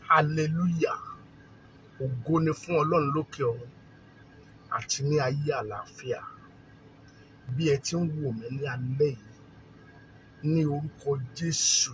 hallelujah ògo ni fún ọlọ́run lókè ọ̀run àti ní ayé àlàáfíà bí ẹ ti ń wò mí ní alẹ́ yìí ní orúkọ jésù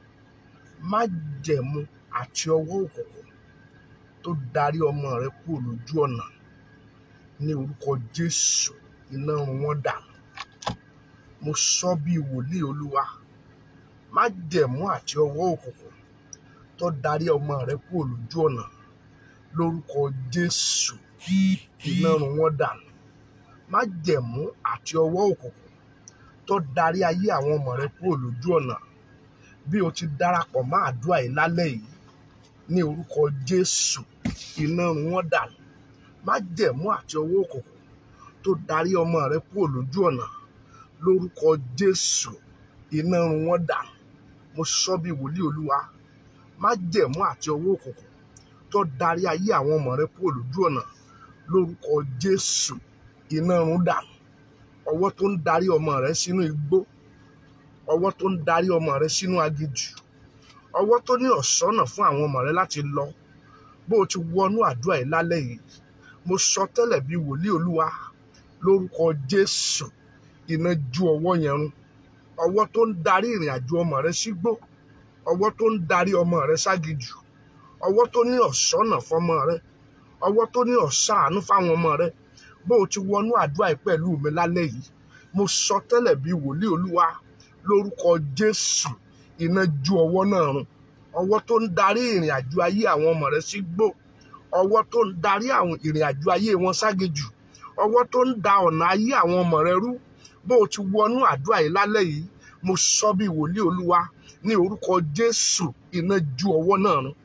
májẹ̀mú àti ọwọ́ òkùnkùn tó darí ọmọ rẹ kúrò lójú ọ̀nà ní orúkọ jésù iná run wọ́n dànù mo sọ bí wòlíì olúwa májẹ̀mú àti ọwọ́ òkùnkùn tó darí ọmọ rẹ kúrò lójú ọ̀nà lórúkọ jésù iná run wọ́n dànù májẹ̀mú àti ọwọ́ òkùnkùn tó darí ayé àwọn ọmọ rẹ kúrò lójú ọ̀nà bí o ti darapọ̀ mọ́ àdúrà yìí lálẹ́ yìí ní orúkọ jésù iná run wọ́n dànù májẹ̀mú àti ọwọ́ òkùnkùn tó darí ọmọ rẹ kúrò lójú ọ̀nà lórúkọ jésù iná run wọ́n dànù mo sọ bí wòlíì olúwa májẹ̀mú àti ọwọ́ òkùnkùn tó darí ayé àwọn ọmọ rẹ kúrò lójú ọ̀nà lórúkọ jésù iná run dànù ọwọ́ tó ń darí ọmọ rẹ sínú igbó ọwọ́ tó ń darí ọmọ rẹ sínú aginjù ọwọ́ tó ní ọ̀sọ́nà fún àwọn ọmọ rẹ láti lọ bó o ti wọnú àdúrà yìí lálẹ́ yìí mo sọ tẹ́lẹ̀ bí wòlíì olúwa lórúkọ jésù iná ju ọwọ́ yẹn run ọwọ́ tó ń darí ìrìn àjò ọmọ rẹ sígbó ọwọ́ tó ń darí ọmọ rẹ ságijù ọwọ́ tó ní ọ̀sọ́nà fọmọ rẹ ọwọ́ tó ní ọ̀sàánú fáwọn ọmọ rẹ bó o ti wọnú àdúrà yìí pẹ̀lú mi lálẹ́ yìí mo sọ tẹ́lẹ̀ bí wòlíì olúwa lórúkọ jésù iná ju ọwọ́ náà run ọwọ́ tó ń darí ìrìn àjò ayé àwọn ọmọ rẹ sígbó ọwọ́ tó ń darí àwọn ìrìn àjò ayé wọn ságejù ọwọ́ tó ń da ọ̀nà ayé àwọn ọmọ rẹ rú bó o ti wọnú àdúrà yìí lálẹ́ yìí mo sọ bí wòlíì olúwa ní orúkọ jésù iná ju ọwọ́ náà run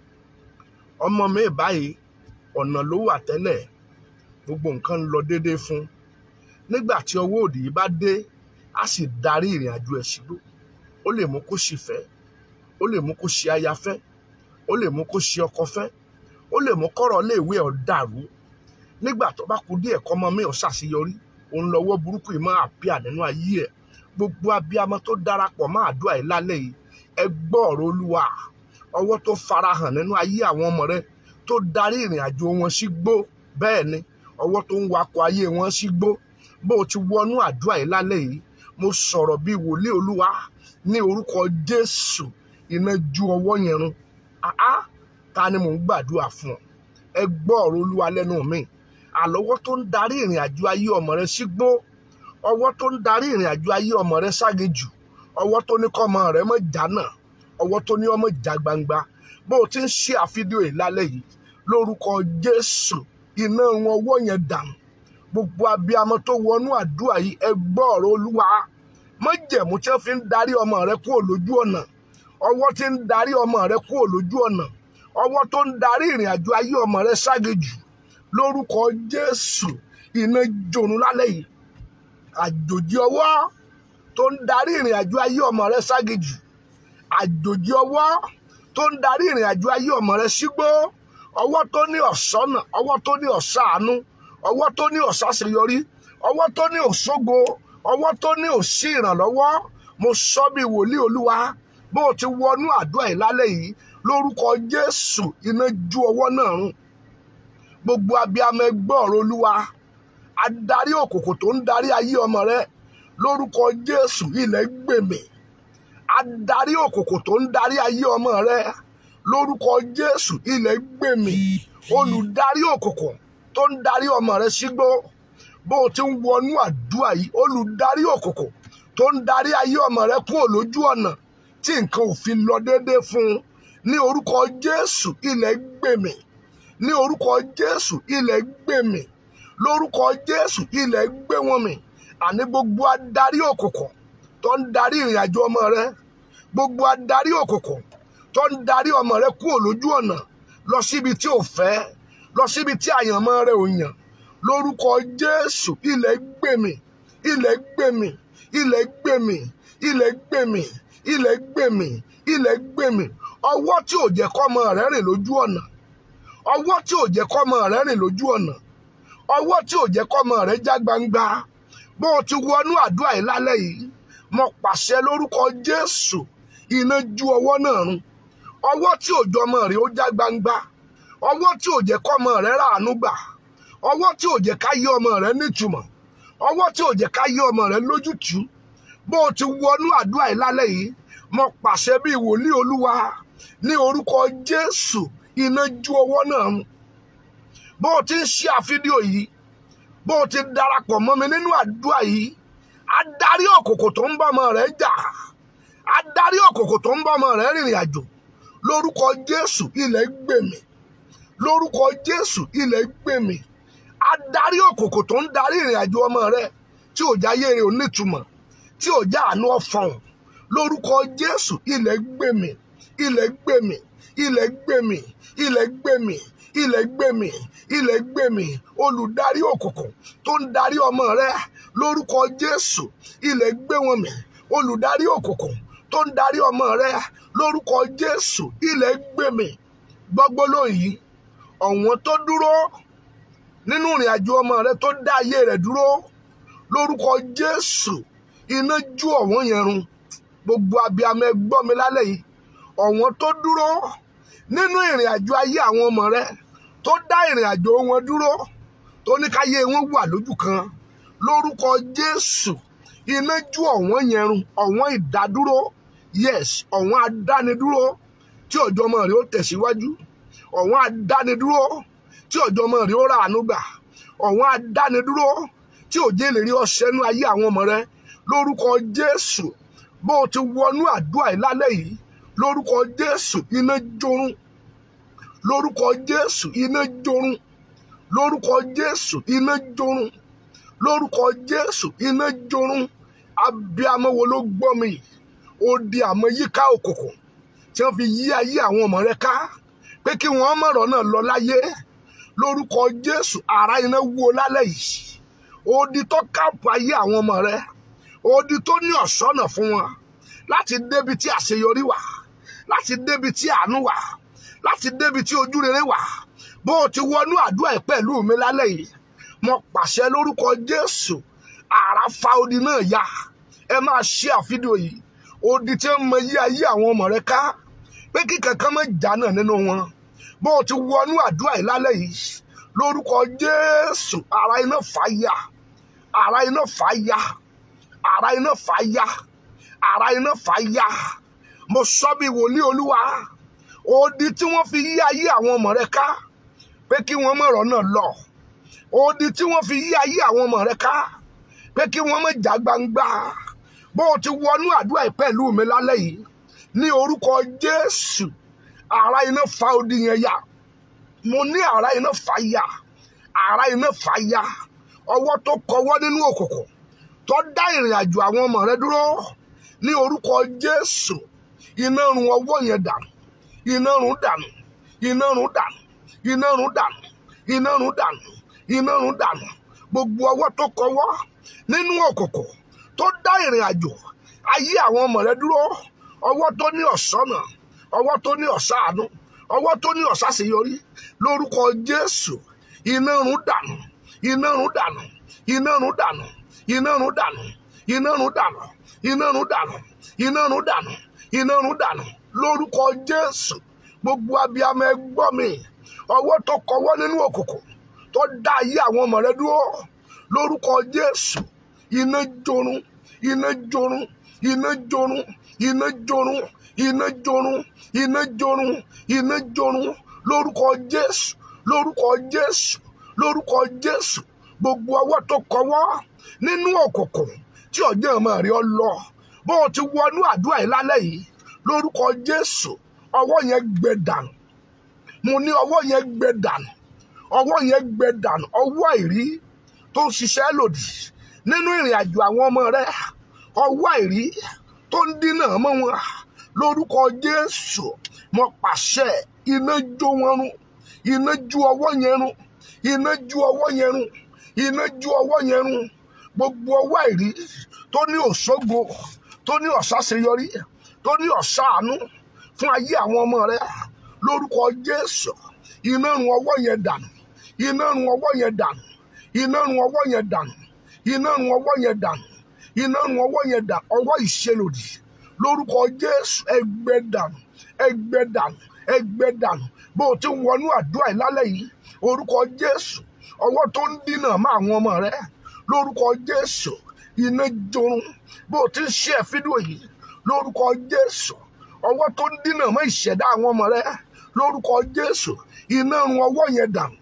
ọmọ mi báyìí ọ̀nà ló wà tẹ́lẹ̀ gbogbo nǹkan ń lọ déédéé fún nígbà tí ọwọ́ òdì yìí bá dé á sì darí ìrìn àjò ẹ̀ sígbó ó lè mú kó sì fẹ́ ó lè mú kó ṣe aya fẹ́ ó lè mú kó ṣe ọkọ fẹ́ ó lè mú kọ́rọ̀ léèwé ọ̀ dàrú nígbà tó bá kú díẹ̀ kọ́mọ mi ò ṣàṣeyọrí òun lọ́wọ́ burúkú yìí máa pìà nínú ayé ẹ̀ gbogbo abiyamọ tó darapọ̀ máa àdúrà yìí lálẹ́ yìí ẹ gbọ́ ọ̀rọ̀ olúwa ọwọ́ tó farahàn nínú ayé àwọn ọmọ rẹ tó darí ìrìn àjò wọn sí gbó bẹ́ẹ̀ ni ọwọ́ tó ń wakọ̀ ayé wọn sí gbó bó o ti wọnú àdúrà yìí lálẹ́ yìí mo sọ̀rọ̀ bíi wòlíì olúwa ní orúkọ jésù iná ju ọwọ́ yẹn run àá ta ni mò ń gbàdúrà fún ọ ẹ gbọ́ ọ̀rọ̀ olúwa lẹ́nu mi àlọ́wọ́ tó ń darí ìrìn àjò ayé ọmọ rẹ sígbó ọwọ́ tó ń darí ìrìn àjò ayé ọmọ rẹ ságejù ọwọ́ tó ní kọ́mọ rẹ mọ̀ jánà ọwọ́ tó ní ọmọ jà gbangba bó o ti ń ṣe àfídíò yìí lálẹ́ yìí lórúkọ jésù iná wọn ọwọ́ yẹn dànù gbogbo abiyamọ tó wọnú àdúrà yìí ẹ gbọ́ ọ̀rọ̀ olúwa májẹ̀mú tí wọ́n fi ń darí ọmọ rẹ kúrò lójú ọ̀nà ọwọ́ tí ń darí ọmọ rẹ kúrò lójú ọ̀nà ọwọ́ tó ń darí ìrìn àjò ayé ọmọ rẹ ságejù lórúkọ jésù iná jónu lálẹ́ yìí àjòjì ọwọ́ tó ń darí ìrìn àjò ayé ọmọ rẹ ságejù àjòjì ọwọ́ tó ń darí ìrìn àjò ayé ọmọ rẹ sígbó ọwọ́ tó ní ọ̀sọ́nà ọwọ́ tó ní ọ̀sáàánú ọwọ́ tó ní ọ̀sáseyọrí ọwọ́ tó ní òṣógo ọwọ́ tó ní òsí ìrànlọ́wọ́ mo sọ bí wòlíì olúwa bó o ti wọnú àdúrà yìí lálẹ́ yìí lórúkọ jésù iná ju ọwọ́ náà run gbogbo abiyamọ ẹgbẹ́ ọ̀rọ̀ olúwa adarí òkòkò tó ń darí ayé ọmọ rẹ lórúkọ jésù ilẹ̀ gbèmí adarí òkòkò tó ń darí ayé ọmọ rẹ lórúkọ jésù ilẹ̀ gbèmí olùdarí òkòkò tó ń darí ọmọ rẹ sígbó bó o ti ń wọnú àdúrà yìí olùdarí òkòkò tó ń darí ayé ọmọ rẹ kúrò lójú ọ̀nà tí nǹkan ò fi lọ déédéé fún un ní orúkọ jésù ilẹ̀ gbèmí ní orúkọ jésù ilẹ̀ gbèmí lórúkọ jésù ilẹ̀ gbé wọn mì àní gbogbo adarí òkùnkùn tó ń darí ìrìn àjò ọmọ rẹ gbogbo adarí òkùnkùn tó ń darí ọmọ rẹ kúrò lójú ọ̀nà lọ síbi tí ò fẹ́ lọ síbi tí àyànmọ́ rẹ ò yàn lórúkọ jésù ilẹ̀ gbèmí ilẹ̀ gbèmí ilẹ̀ gbèmí ilẹ̀ gbèmí ilẹ̀ gbèmí ilẹ̀ gbèmí ọwọ́ tí ò jẹ́ kọ́mọ rẹ rìn lójú ọ̀nà ọwọ́ tí ò jẹ́ kọ́mọ rẹ rìn lójú ọ̀nà ọwọ́ tí ò jẹ́ kọ́mọ rẹ já gbangba bó o ti wọnú àdúrà yìí lálẹ́ yìí mo pàṣẹ lórúkọ jésù iná ju ọwọ́ náà run ọwọ́ tí òjò ọmọ rẹ̀ ó já gbangba ọwọ́ tí ò jẹ́ kọ́mọ rẹ̀ ràánú gbà ọwọ́ tí ò jẹ́ ká yé ọmọ rẹ̀ nítumọ̀ ọwọ́ tí ò jẹ́ ká yé ọmọ rẹ̀ lójútùú bó o ti wọnú àdúrà yìí lálẹ́ yìí mo pàṣẹ bíi wòlíì olúwa ní orúkọ jésù iná ju ọwọ́ náà run bó o ti ń ṣe àfídíò yìí bó o ti darapọ̀ mọ́ mi nínú àdúrà yìí adarí òkòkò tó ń bá ọmọ rẹ̀ jà adarí òkòkò tó ń bá ọmọ rẹ̀ rìnrìn àjò lórúkọ jésù ilẹ̀ gbèmí lórúkọ jésù ilẹ̀ gbèmí adarí òkòkò tó ń darí ìrìn àjò ọmọ rẹ̀ tí ò jáyé rẹ̀ ò nítumọ̀ tí ò já àánú ọ̀fọ̀n lórúkọ jésù ilẹ̀ gbèmí ilẹ̀ gbèmí ilẹ̀ gbèmí ilẹ̀ gbèmí ilẹ̀ gbèmí ilẹ̀ gbèmí olùdarí òkùnkùn tó ń darí ọmọ rẹ lórúkọ jésù ilẹ̀ gbé wọn mì olùdarí òkùnkùn tó ń darí ọmọ rẹ lórúkọ jésù ilẹ̀ gbèmí gbọ́gbó lóyìí ọ̀wọ́n tó dúró nínú ìrìn àjò ọmọ rẹ tó dá ayé rẹ dúró lórúkọ jésù iná ju ọ̀wọ́n yẹn run gbogbo abiyamọ ẹ gbọ́ mi lálẹ́ yìí ọ̀wọ́n tó dúró nínú ìrìn àjò ayé àwọn ọmọ rẹ tó dá ìrìn àjò wọn dúró tó ní káyé wọn wà lójú kan lórúkọ jésù iná ju ọ̀wọ́n yẹn run ọ̀wọ́n ìdádúró yes ọ̀wọ́n adánidúró tí ọjọ́ ọmọ rẹ ó tẹ̀síwájú ọ̀wọ́n adánidúró tí ọjọ́ ọmọ rẹ ó rà àánú gbà ọ̀wọ́n adánidúró tí òjé lè rí ọ̀sẹ́nu ayé àwọn ọmọ rẹ lórúkọ jésù bó o ti wọnú àdúrà yìí lálẹ́ yìí lórúkọ jésù iná jorun lórúkọ jésù iná jorun lórúkọ jésù iná jorun lórúkọ jésù iná jorun abiyamọ wo ló gbọ́ mi ó di àmọ́ yíká òkùnkùn tí wọ́n fi yí ayé àwọn ọmọ rẹ ká pé kí wọ́n mọ̀rọ̀ náà lọ láyé lórúkọ jésù ara iná wó lálẹ́ yìí odi tó káàpù ayé àwọn ọmọ rẹ odi tó ní ọ̀ṣọ́nà fún wọn láti débi tí àṣeyọrí wà láti débi tí àánú wà láti débi tí ojú rere wà bó o ti wọnú àdúrà ẹ pẹ̀lú mi lálẹ́ yìí mo pàṣẹ lórúkọ jésù àrà fa odi náà ya ẹ máa ṣe àfídíò yìí odi tí ń mọ yí ayé àwọn ọmọ rẹ ká pé kí kankan má jà náà nínú wọn bó o ti wọnú àdúrà yìí lálẹ́ yìí lórúkọ jésù àrà iná fà ya àrà iná fà ya àrà iná fà ya àrà iná fà ya mo sọ bí wòlíì olúwa odi tí wọ́n fi yí ayé àwọn ọmọ rẹ ká pé kí wọ́n mọ̀rọ̀ náà lọ odi tí wọ́n fi yí ayé àwọn ọmọ rẹ ká pé kí wọ́n mọ̀ já gbangba bó o ti wọnú àdúrà yìí pẹ̀lú mi lálẹ́ yìí ní orúkọ jésù àrà iná fa odi yẹn ya mo ní àrà iná fà ya àrà iná fà ya ọwọ́ tó kọwọ́ nínú òkùnkùn tó dá ìrìn àjò àwọn ọmọ rẹ dúró ní orúkọ jésù iná run ọwọ́ yẹn dànù iná run dànù iná run dànù iná run dànù iná run dànù iná run dànù gbogbo ọwọ́ tó kọwọ́ nínú òkùnkùn tó dá ìrìn àjò ayé àwọn ọmọ rẹ dúró ọwọ́ tó ní ọ̀sánà ọwọ́ tó ní ọ̀sáàánú ọwọ́ tó ní ọ̀sáseyọrí lórúkọ jésù iná run dànù iná run dànù iná run dànù iná run dànù iná run dànù iná run dànù iná run dànù iná run dànù lórúkọ jésù gbogbo abiyamọ ẹ gbọ́ mi ọwọ́ tó kọwọ́ nínú òkùnkùn tó dá ayé àwọn ọmọ rẹ dúró lórúkọ jésù iná jorun iná jorun iná jorun iná jorun iná jorun iná jorun iná jorun lórúkọ jésù lórúkọ jésù lórúkọ jésù gbogbo ọwọ́ tó kọwọ́ nínú òkùnkùn tí ọjọ́ ọmọ rẹ ọ lọ bó o ti wọnú àdúrà yìí lálẹ́ yìí lórúkọ jésù ọwọ́ yẹn gbẹ dànù mo ní ọwọ́ yẹn gbẹ dànù ọwọ́ yẹn gbẹ dànù ọwọ́ àìrí tó ń ṣiṣẹ́ lòdì nínú ìrìn àjò àwọn ọmọ rẹ ọwọ́ àìrí tó ń dínà mọ́ wọn lórúkọ jésù mo pàṣẹ iná jó wọn run iná ju ọwọ́ yẹn run iná ju ọwọ́ yẹn run iná ju ọwọ́ yẹn run gbogbo ọwọ́ àìrí tó ní òṣogbo tó ní ọ̀sáṣeyọrí tó ní ọ̀sáàánú fún ayé àwọn ọmọ rẹ lórúkọ jésù iná run ọwọ́ yẹn dànù iná run ọwọ́ yẹn dànù iná run ọwọ́ yẹn dànù iná run ọwọ́ yẹn dànù iná run ọwọ́ yẹn dànù ọwọ́ ìṣelòdì lórúkọ jésù ẹgbẹ́ dànù ẹgbẹ́ dànù ẹgbẹ́ dànù bó o ti ń wọnú àdúrà yìí lálẹ́ yìí orúkọ jésù ọwọ́ tó ń dínà mọ́ àwọn ọmọ rẹ lórúkọ jésù iná jorun bó o ti ń ṣe fídíò yìí lórúkọ jésù ọwọ́ tó ń dínà mọ́ ìṣẹ̀dá àwọn ọmọ rẹ lórúkọ jésù iná run ọwọ́ yẹn dànù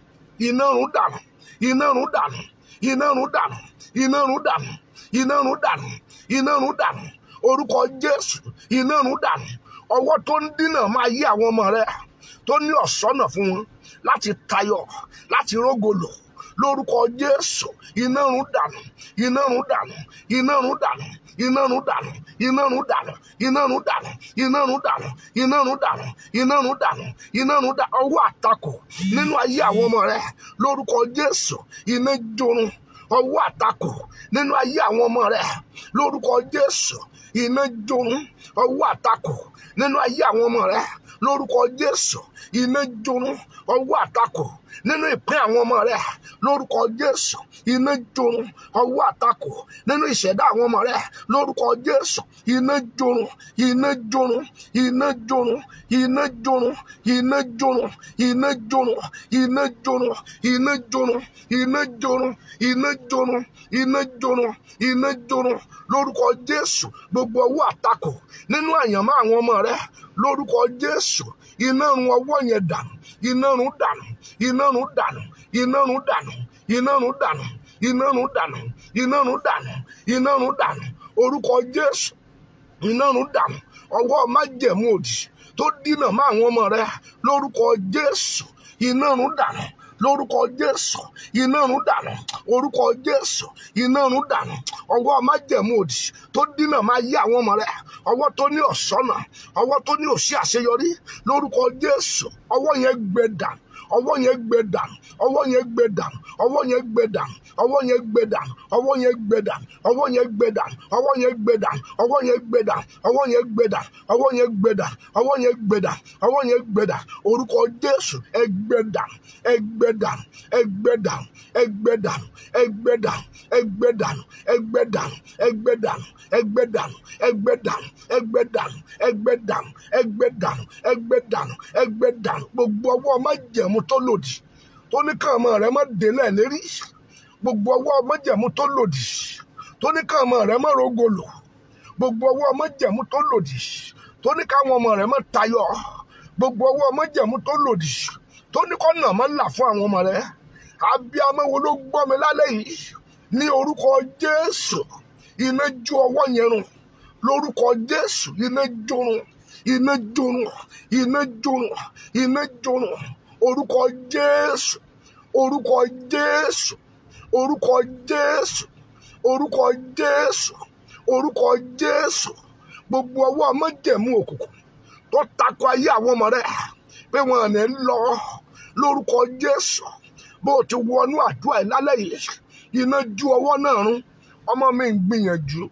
iná run dànù iná run dànù iná run dànù iná run dànù iná run dànù iná run dànù orúkọ jésù iná run dànù ọwọ́ tó ń dínà máa yí àwọn ọmọ rẹ tó ní ọ̀sọ́nà fún wọn láti tayọ láti rógolò lórúkọ jésù iná run dànù iná run dànù iná run dànù iná run dànù iná run dànù iná run dànù iná run dànù iná run dànù iná run dànù iná run dànù ọwọ́ àtakò nínú ayé àwọn ọmọ rẹ lórúkọ jésù iná jorun ọwọ́ àtakò nínú ayé àwọn ọmọ rẹ lórúkọ jésù iná jorun ọwọ́ àtakò nínú ayé àwọn ọmọ rẹ lórúkọ jésù iná jorun ọwọ́ àtakò nínú ìpín àwọn ọmọ rẹ lórúkọ jésù iná jorun ọwọ́ àtakò nínú ìṣẹ̀dá àwọn ọmọ rẹ lórúkọ jésù iná jorun iná jorun iná jorun iná jorun iná jorun iná jorun iná jorun iná jorun iná jorun iná jorun iná jorun iná jorun lórúkọ jésù gbogbo ọwọ́ àtakò nínú àyànmọ́ àwọn ọmọ rẹ lórúkọ jésù iná run ọwọ́ yẹn dànù iná run dànù iná run dànù iná run dànù iná run dànù iná run dànù iná run dànù iná run dànù orúkọ jésù iná run dànù ọwọ́ májẹ̀mú òdì tó dínà mọ́ àwọn ọmọ rẹ lórúkọ jésù iná run dànù lórúkọ jésù iná run dànù orúkọ jésù iná run dànù ọwọ́ májẹ̀mú òdì tó dínà máa yí àwọn ọmọ rẹ ọwọ́ tó ní ọ̀sọ́nà ọwọ́ tó ní òṣì àṣeyọrí lórúkọ jésù ọwọ́ yẹn gbẹ dànù ọwọ́ yẹn gbẹ dànù ọwọ́ yẹn gbẹ dànù ọwọ́ yẹn gbẹ dànù ọwọ́ yẹn gbẹ dànù ọwọ́ yẹn gbẹ dànù ọwọ́ yẹn gbẹ dànù ọwọ́ yẹn gbẹ dànù ọwọ́ yẹn gbẹ dànù ọwọ́ yẹn gbẹ dànù ọwọ́ yẹn gbẹ dànù ọwọ́ yẹn gbẹ dànù ọwọ́ yẹn gbẹ dànù orúkọ jésù ẹgbẹ dànù ẹgbẹ dànù ẹgbẹ dànù ẹgbẹ dànù ẹgbẹ dànù ẹgbẹ dànù ẹgbẹ dànù ẹgbẹ dànù ẹgbẹ dànù ẹgbẹ dànù ẹgbẹ dànù ẹgbẹ dànù ẹgbẹ dànù ẹgbẹ dànù ẹgbẹ dànù gbogbo ọwọ́ májẹ̀mú tó lòdì tó ní káàmọ́ rẹ má délẹ̀ lérí gbogbo ọwọ́ májẹ̀mú tó lòdì tó ní káàmọ́ rẹ má rogolo gbogbo ọwọ́ májẹ̀mú tó lòdì tó ní káwọn ọmọ rẹ má tayọ gbogbo ọwọ́ májẹ̀mú tó lòdì tó ní kọ́nà má là fún àwọn ọmọ rẹ abiyamọ wo ló gbọ́ mi lálẹ́ yìí ní orúkọ jésù iná jó ọwọ́ yẹn run lórúkọ jésù iná jórun iná jórun iná jórun iná jórun orúkọ jésù orúkọ jésù orúkọ jésù orúkọ jésù orúkọ jésù gbogbo ọwọ́ májẹ̀mú òkùnkùn tó takò ayé àwọn ọmọ rẹ pé wọn ò ní lọ lórúkọ jésù bó o ti wọnú àdúrà ẹ lálẹ́ yìí iná ju ọwọ́ náà run ọmọ mi ń gbìyànjú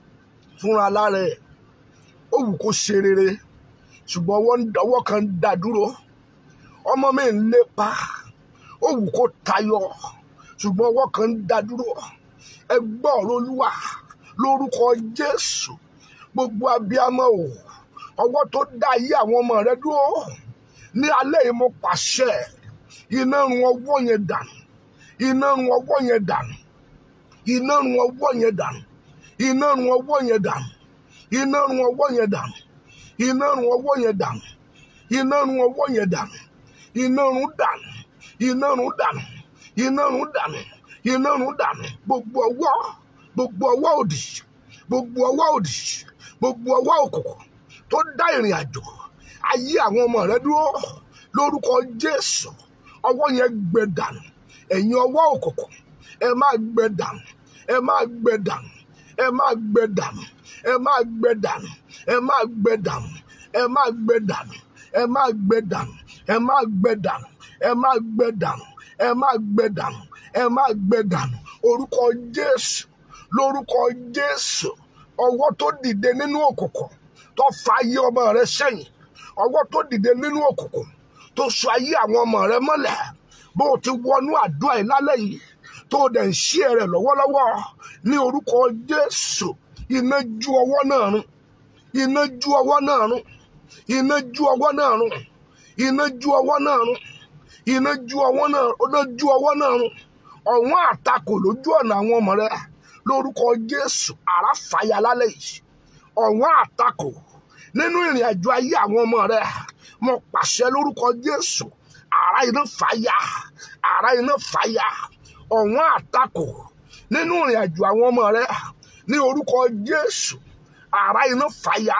fúnra lára ẹ̀ ó wù kó ṣe rere ṣùgbọ́n ọwọ́ kan ń dá dúró ọmọ mi ń lépa ó wù kó tayọ ṣùgbọ́n ọwọ́ kan ń dá dúró ẹ gbọ́ ọ̀rọ̀ olúwa lórúkọ jésù gbogbo abiyamọ o ọwọ́ tó dá ayé àwọn ọmọ rẹ dúró ní alẹ́ yìí mo pàṣẹ iná run ọwọ́ yẹn dànù iná run ọwọ́ yẹn dànù iná run ọwọ́ yẹn dànù iná run ọwọ́ yẹn dànù iná run ọwọ́ yẹn dànù iná run ọwọ́ yẹn dànù iná run ọwọ́ yẹn dànù iná run dànù iná run dànù iná run dànù iná run dànù gbogbo ọwọ́ gbogbo ọwọ́ òdì gbogbo ọwọ́ òdì gbogbo ọwọ́ òkùnkùn tó dá ìrìn àjò ayé àwọn ọmọ rẹ dúró lórúkọ jésù ọwọ́ yẹn gbẹ dànù ẹ̀yin ọwọ́ òkùnkùn ẹ máa gbẹ dànù ẹ máa gbẹ dànù ẹ máa gbẹ dànù ẹ máa gbẹ dànù ẹ máa gbẹ dànù ẹ máa gbẹ dànù ẹ máa gbẹ dànù ẹ máa gbẹ dànù ẹ máa gbẹ dànù ẹ máa gbẹ dànù ẹ máa gbẹ dànù orúkọ jésù lórúkọ jésù ọwọ́ tó dìde nínú òkùnkùn tó fa ayé ọmọ rẹ sẹ́yìn ọwọ́ tó dìde nínú òkùnkùn tó sọ ayé àwọn ọmọ rẹ mọ́lẹ̀ bó o ti wọnú àdúrà yìí lálẹ́ yìí tó o dẹ̀ ń ṣí rẹ̀ lọ́wọ́lọ́wọ́ ní orúkọ jésù iná ju ọwọ́ náà run iná ju ọwọ́ náà run iná ju ọwọ́ náà run iná ju ọwọ́ náà run iná ju ọwọ́ náà iná ju ọwọ́ náà run ọ̀wọ́n àtakò lójú ọ̀nà àwọn ọmọ rẹ lórúkọ jésù àrá fàyà lálẹ́ yìí ọ̀wọ́n àtakò nínú ìrìn àjò ayé àwọn ọmọ rẹ mo pàṣẹ lórúkọ jésù àrá iná fàyà àrá iná fàyà ọ̀wọ́n àtakò nínú ìrìn àjò àwọn ọmọ rẹ ní orúkọ jésù àrá iná fàyà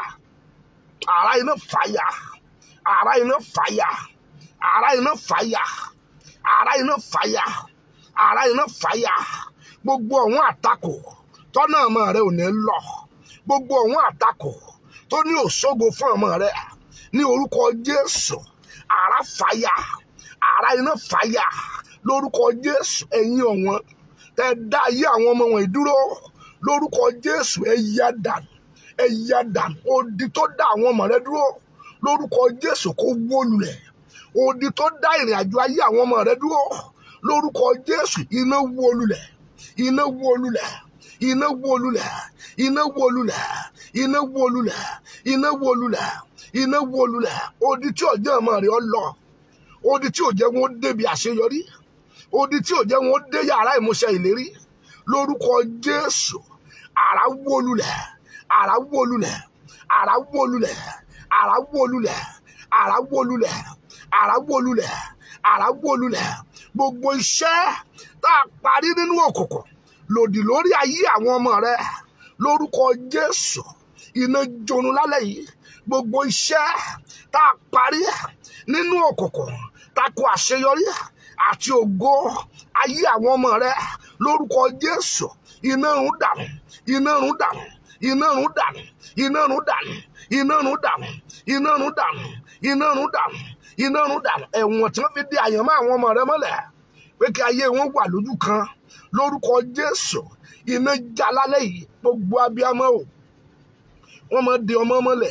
àrá iná fàyà àrá iná fàyà àrá iná fàyà àrá iná fàyà àrá iná fàyà gbogbo ọ̀wọ́n àtakò tọ́nà ọmọ rẹ ò ní lọ gbogbo ọ̀wọ́n àtakò tó ní òṣogo fún ọmọ rẹ ní orúkọ jésù àrá fàyà àrá iná fàyà lórúkọ jésù ẹ̀yin ọ̀wọ́n tẹ́ dá ayé àwọn ọmọ wọn dúró lórúkọ jésù ẹ yá dànù ẹ yá dànù odi tó dá àwọn ọmọ rẹ dúró lórúkọ jésù kó wó lulẹ̀ odi tó dá ìrìn àjò ayé àwọn ọmọ rẹ dúró lórúkọ jésù iná wó lulẹ̀ iná wó lulẹ̀ iná wó lulẹ̀ iná wó lulẹ̀ iná wó lulẹ̀ iná wó lulẹ̀ iná wó lulẹ̀ odi tí ọjọ́ ọmọ rẹ ọ lọ odi tí ò jẹ́ wọn débi àṣeyọrí odi tí ò jẹ́ wọn dé yàrá ìmúṣẹ ìlérí lórúkọ jésù àrá wó lulẹ̀ àrá wó lulẹ̀ àrá wó lulẹ̀ àrá wó lulẹ̀ àrá wó lulẹ̀ àrá wó lulẹ̀ àrá wó lulẹ̀ gbogbo iṣẹ́ tá a parí nínú òkùnkùn lòdì lórí ayé àwọn ọmọ rẹ lórúkọ jésù iná jónu lálẹ́ yìí gbogbo iṣẹ́ tá a parí nínú òkùnkùn tako àṣeyọrí àti ògo ayé àwọn ọmọ rẹ lórúkọ jésù iná run dànù iná run dànù iná run dànù iná run dànù iná run dànù iná run dànù iná run dànù iná run dànù ẹ̀wọ̀n tí wọ́n fi dé àyànmọ́ àwọn ọmọ rẹ mọ́lẹ̀ pé kí ayé wọn wà lójú kan lórúkọ jésù iná já lálẹ́ yìí gbogbo abiyamọ o wọ́n máa de ọmọ mọ́lẹ̀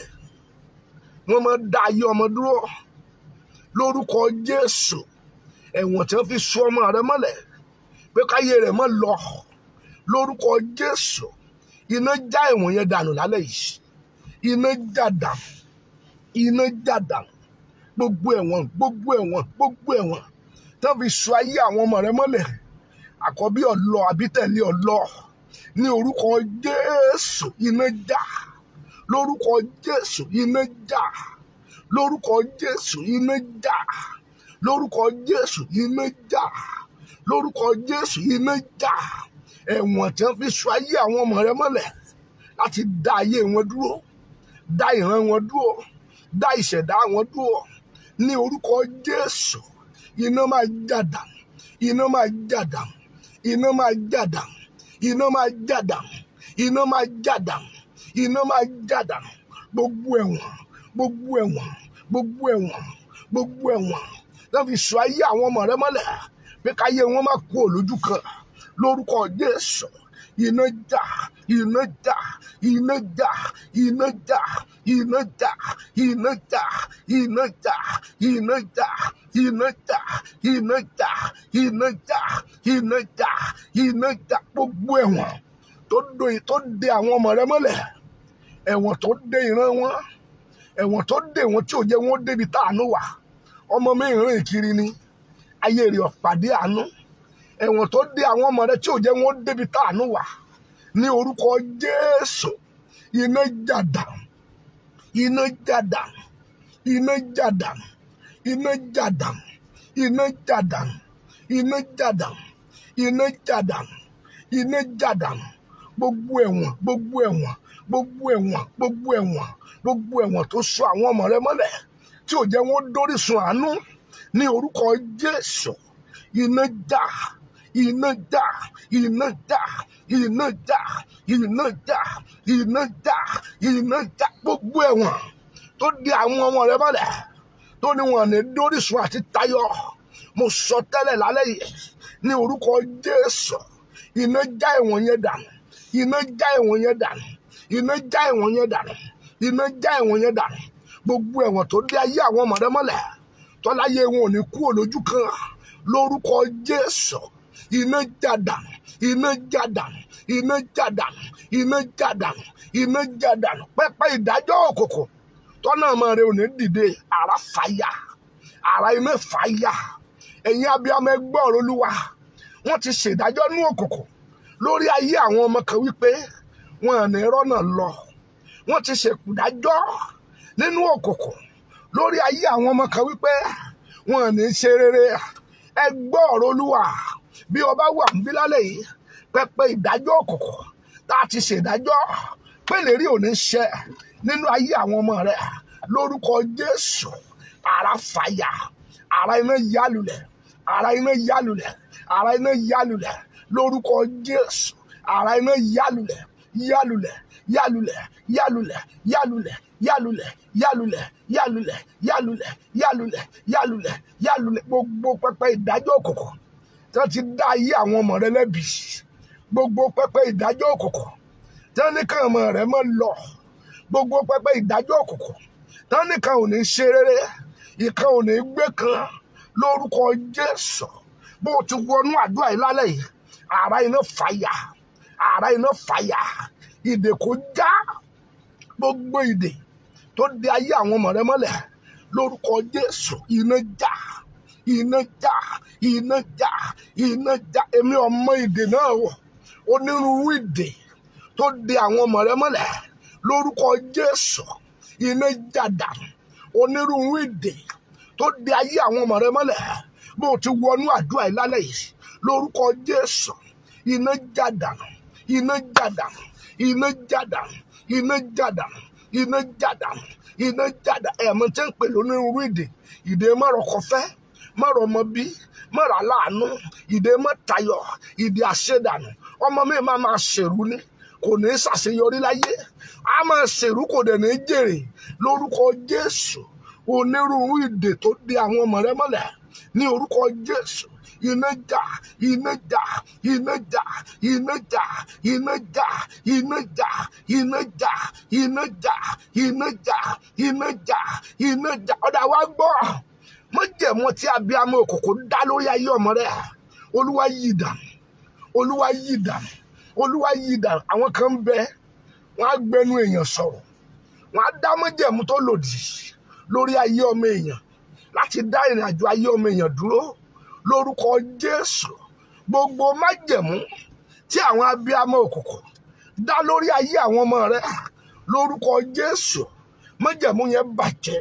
wọ́n máa da ayé ọmọ dúró lórúkọ jésù ẹ̀wọ̀n tí wọ́n fi so ọmọ rẹ mọ́lẹ̀ pé káyé rẹ̀ mọ́ lọ lórúkọ jésù iná já ẹ̀wọ̀n yẹn dànù lálẹ́ yìí iná já dànù iná já dànù gbogbo ẹ̀wọ̀n gbogbo ẹ̀wọ̀n gbogbo ẹ̀wọ̀n tí wọ́n fi so ayé àwọn ọmọ rẹ mọ́lẹ̀ àkọ́bí ọ̀lọ́ àbí tẹ̀lé ọ̀lọ́ ní orúkọ jésù iná já lórúkọ jésù iná já lórúkọ jésù iná já lórúkọ jésù iná já lórúkọ jésù iná já ẹ̀wọ̀n tí wọ́n fi so ayé àwọn ọmọ rẹ mọ́lẹ̀ láti dá ayé wọn dúró dá ìran wọn dúró dá ìṣẹ̀dá wọn dúró ní orúkọ jésù iná máa já dànù iná máa já dànù iná máa já dànù iná máa já dànù iná máa já dànù iná máa já dànù gbogbo ẹ̀wọ̀n gbogbo ẹ̀wọ̀n gbogbo ẹ̀wọ̀n gbogbo ẹ̀wọ̀n lọ́ fi sọ ayé àwọn ọmọ rẹ mọ́lẹ̀ pé káyé wọn má kú òlójú kan lórúkọ jésù iná já iná já iná já iná já iná já iná já iná já iná já iná já iná já iná já iná já iná já gbogbo ẹ̀wọ̀n tó do tó de àwọn ọmọ rẹ mọ́lẹ̀ ẹ̀wọ̀n tó de ìran wọn ẹ̀wọ̀n tó de wọn tí ò jẹ́ wọn débi táànú wà ọmọ mi rìn kiri ni ayé rẹ̀ ọ̀pàdé àánú ẹ̀wọ̀n tó de àwọn ọmọ rẹ tí ò jẹ́ wọn débi táànú wà ní orúkọ jésù iná jàdà iná jàdà iná jàdà iná jàdà iná jàdà iná jàdà iná jàdà iná jàdà gbogbo ẹ̀wọ̀n gbogbo ẹ̀wọ̀n gbogbo ẹ̀wọ̀n gbogbo ẹ̀wọ̀n gbogbo ẹ̀wọ̀n tó so àwọn ọmọ rẹ mọ́lẹ̀ tí ò jẹ́ wọn dórísun àánú ní orúkọ jésù iná já iná já iná já iná já iná já iná já iná já gbogbo ẹ̀wọ̀n tó di àwọn ọmọ rẹ mọ́lẹ̀ tó ní wọn ní dórísun àti tayọ mo sọ tẹ́lẹ̀ lálẹ́ yìí ní orúkọ jésù iná já ẹ̀wọ̀n yẹn dànù iná já ẹ̀wọ̀n yẹn dànù iná já ẹ̀wọ̀n yẹn dànù iná já ẹ̀wọ̀n yẹn dànù gbogbo ẹ̀wọ̀n tó dé ayé àwọn ọmọ rẹ mọ́lẹ̀ tọ́láyé wọn ò ní kú òlójú kan lórúkọ jésù iná já dànù iná jádànù iná jádànù iná jádànù iná jádànù pẹpẹ ìdájọ́ òkùnkùn tọ́nà ọmọ rẹ ò ní dìde ara fàyà ara iná fàyà ẹ̀yin abiyamọ ẹgbẹ́ ọ̀rọ̀ olúwa wọ́n ti ṣèdájọ́ ní òkùnkùn lórí ayé àwọn ọmọ kan wípé wọn ò ní rọ́nà lọ wọ́n ti ṣèdájọ́ nínú òkùnkùn lórí ayé àwọn ọmọ kan wípé wọn ò ní ṣe rere ẹgbẹ́ ọ̀rọ̀ olúwa bí ọba wà ń bí lálẹ́ yìí pẹpẹ ìdájọ́ òkùnkùn tá a ti ṣèdájọ́ pé lérí ò ní ṣẹ nínú ayé àwọn ọmọ rẹ lórúkọ jésù ara fàyà ara iná yálulẹ̀ ara iná yálulẹ̀ ara iná yálulẹ̀ lórúkọ jésù ara iná yálulẹ̀ yálulẹ̀ yálulẹ̀ yálulẹ̀ yálulẹ̀ yálulẹ̀ yálulẹ̀ yálulẹ̀ yálulẹ̀ yálulẹ̀ yálulẹ̀ yálulẹ̀ gbogbo pẹpẹ ìdájọ́ òkùnkùn tí wọ́n ti dá ayé àwọn ọmọ rẹ lẹ́bi gbogbo pẹpẹ ìdájọ́ òkùnkùn tí wọ́n ní ká ọmọ rẹ mọ́ lọ gbogbo pẹpẹ ìdájọ́ òkùnkùn tí wọ́n ní ká ò ní ṣe rere ìkan ò ní gbé kan lórúkọ jésù bó o ti wọnú àdúrà yìí lálẹ́ yìí ara iná fàyà ara iná fàyà ìdè kò já gbogbo ìdè tó di ayé àwọn ọmọ rẹ mọ́lẹ̀ lórúkọ jésù iná já iná já iná já iná já èmi ọmọ ìdè náà wọ onírúurú ìdè tó di àwọn ọmọ rẹ mọ́lẹ̀ lórúkọ jésù iná já dànù onírúurú ìdè tó di ayé àwọn ọmọ rẹ mọ́lẹ̀ bó o ti wọnú àdúrà yìí lálẹ́ yìí lórúkọ jésù iná já dànù iná já dànù iná já dànù iná já dànù iná já dànù iná já dànù ẹ̀mọ́ tẹ́ ń pè lónírúurú ìdè ìdè mọ́rọ̀kọ̀fẹ́ mọ̀rọ̀ ọmọ bí mọ̀rọ̀ aláàánú ìdè mọ́tayọ̀ ìdè àṣedànù ọmọ mi máa máa ṣèrú ní kò ní í ṣàṣeyọrí láyé a máa ṣèrú kò dẹ̀ ní í jèrè lórúkọ jésù onírúurú ìdè tó di àwọn ọmọ rẹ mọ́lẹ̀ ní orúkọ jésù iná jà iná jà iná jà iná jà iná jà iná jà iná jà iná jà iná jà iná jà iná jà ọ̀dà wa gbọ́ mọ́jẹ̀mọ́ tí abiyamọ òkùnkùn dá lórí ayé ọmọ rẹ olúwa yí dànù olúwa yí dànù olúwa yí dànù àwọn kan ń bẹ wọn á gbẹnu èèyàn sọ̀rọ̀ wọn á dá mọ́jẹ̀mú tó lòdì lórí ayé ọmọ èèyàn láti dá ìrìn àjò ayé ọmọ èèyàn dúró lórúkọ jésù gbogbo májẹ̀mú tí àwọn abiyamọ òkùnkùn dá lórí ayé àwọn ọmọ rẹ lórúkọ jésù májẹ̀mú yẹn bàjẹ́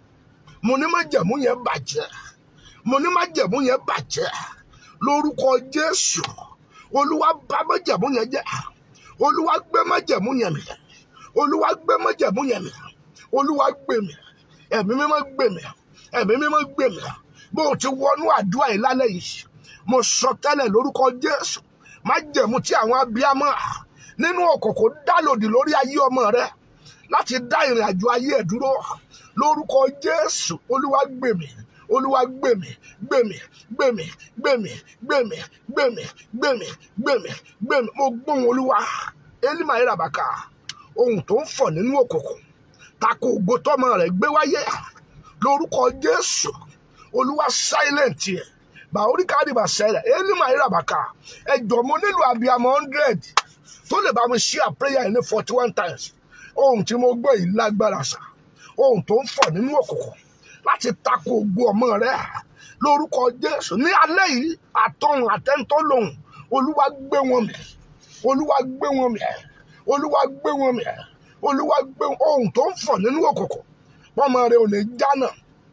mo ní májẹ̀mú yẹn bàjẹ́ mo ní májẹ̀mú yẹn bàjẹ́ lórúkọ jésù olúwa bà májẹ̀mú yẹn jẹ́ olúwa gbé májẹ̀mú yẹn mì olúwa gbé májẹ̀mú yẹn mì olúwa gbé mì ẹ̀mí mímọ́ gbé mì ẹ̀mí mímọ́ gbé mì bó o ti wọnú àdúrà yìí lálẹ́ yìí mo sọ tẹ́lẹ̀ lórúkọ jésù májẹ̀mú tí àwọn abiyamọ nínú òkùnkùn dá lòdì lórí ayé ọmọ rẹ láti dá ìrìn àjò ayé ẹ̀ dúró lórúkọ jésù olúwa gbèmí olúwa gbèmí gbèmí gbèmí gbèmí gbèmí gbèmí gbèmí gbèmí gbèmí mo gbóhùn olúwa elima irabaka ohun tó ń fọ̀ nínú òkùnkùn tako ògo tọmọ rẹ̀ gbé wáyé lórúkọ jésù olúwa silent yẹ bàórí kádìbà sẹlẹ elima irabaka ẹjọ mo nílò abiyamọ hundred tó lè bá mi share prayer yìí ní forty one times ohun tí mo gbọ́ yìí lágbára sá ohun tó ń fọ̀ nínú òkùnkùn láti tako ògo ọmọ rẹ lórúkọ jésù ní alẹ́ yìí àtọ̀hún àtẹ́ńtọ́ lòun olúwa gbé wọn mì olúwa gbé wọn mì olúwa gbé wọn mì olúwa gbé ohun tó ń fọ̀ nínú òkùnkùn pọ́mọ rẹ ò ní jánà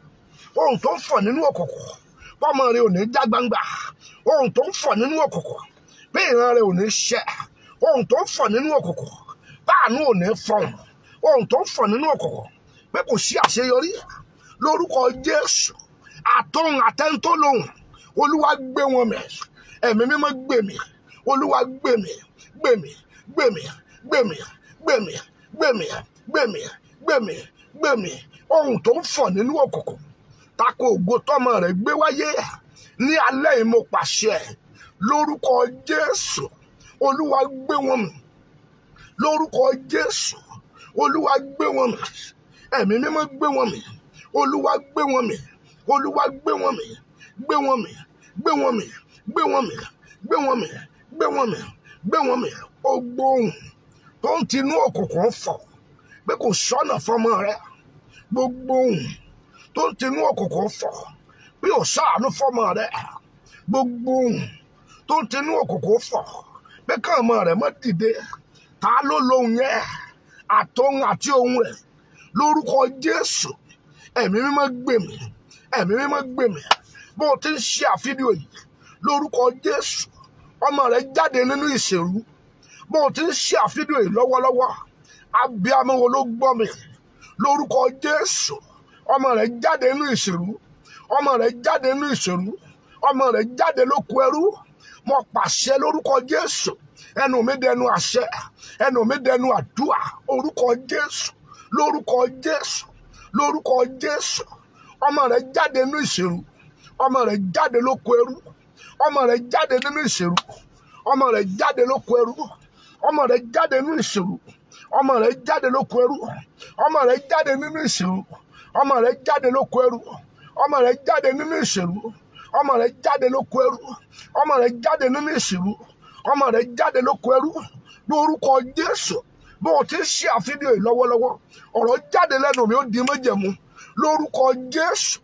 ohun tó ń fọ̀ nínú òkùnkùn pọ́mọ rẹ ò ní já gbangba ohun tó ń fọ̀ nínú òkùnkùn bí ìran rẹ ò ní ṣẹ ohun tó ń fọ̀ nínú òkùnkùn báànú ò ní fọhùn ohun tó ń fọ̀ nínú òkùnkùn pé kò sí àṣeyọrí lórúkọ jésù àtọ̀hún àtẹ́ńtọ́ lòun olúwa gbé wọn mì ẹ̀mí mímọ́ gbé mi olúwa gbé mi gbé mi gbé mi gbé mi gbé mi gbé mi gbé mi gbé mi gbé mi ohun tó ń fọ̀ nínú òkùnkùn tako ògo tọmọ rẹ̀ gbé wáyé ní alẹ́ yìí mo pàṣẹ lórúkọ jésù olúwa gbé wọn mì lórúkọ jésù olúwa gbé wọn mì ẹ̀mí mímọ́ gbé wọn mì olúwa gbé wọn mì olúwa gbé wọn mì gbé wọn mì gbé wọn mì gbé wọn mì gbé wọn mì gbé wọn mì gbé wọn mì ó gbóhùn tó ń tinú òkùnkùn fọ̀ pé kò sọ́nà fọmọ rẹ gbogbo ohun tó ń tinú òkùnkùn fọ̀ pé ò sáànú fọmọ rẹ gbogbo ohun tó ń tinú òkùnkùn fọ̀ pé káàmọ rẹ mọ́ dìde ta ló lóhun yẹn àtòhun àti ohun rẹ lórúkọ Jésù ẹ̀mí mímọ́ gbèmí ẹ̀mí mímọ́ gbèmí bó o ti ń ṣe àfídíò yìí lórúkọ Jésù ọmọ rẹ jáde nínú ìṣèlú bó o ti ń ṣe àfídíò yìí lọ́wọ́lọ́wọ́ abiyamọ wo ló gbọ́ mi lórúkọ Jésù ọmọ rẹ jáde nínú ìṣèlú ọmọ rẹ jáde nínú ìṣèlú ọmọ rẹ jáde lóko ẹrú mo pàṣẹ lórúkọ Jésù ẹnu mi dẹnu àṣẹ ẹnu mi dẹnu àdúrà orúkọ Jésù lórúkọ Jésù lórúkọ Jésù ọmọ rẹ jáde nínú ìṣèlú ọmọ rẹ jáde lóko ẹrú ọmọ rẹ jáde nínú ìṣèlú ọmọ rẹ jáde lóko ẹrú ọmọ rẹ jáde nínú ìṣèlú ọmọ rẹ jáde lóko ẹrú ọmọ rẹ jáde nínú ìṣèlú ọmọ rẹ jáde lóko ẹrú ọmọ rẹ jáde nínú ìṣèlú ọmọ rẹ jáde lóko ẹrú ọmọ rẹ jáde nínú ìṣèlú ọmọ rẹ jáde lóko ẹrú lórúkọ Jésù bó o ti ń ṣe àfihàn yìí lọ́wọ́lọ́wọ́ ọ̀rọ̀ jáde lẹ́nu mi ó di májẹ̀mú lórúkọ Jésù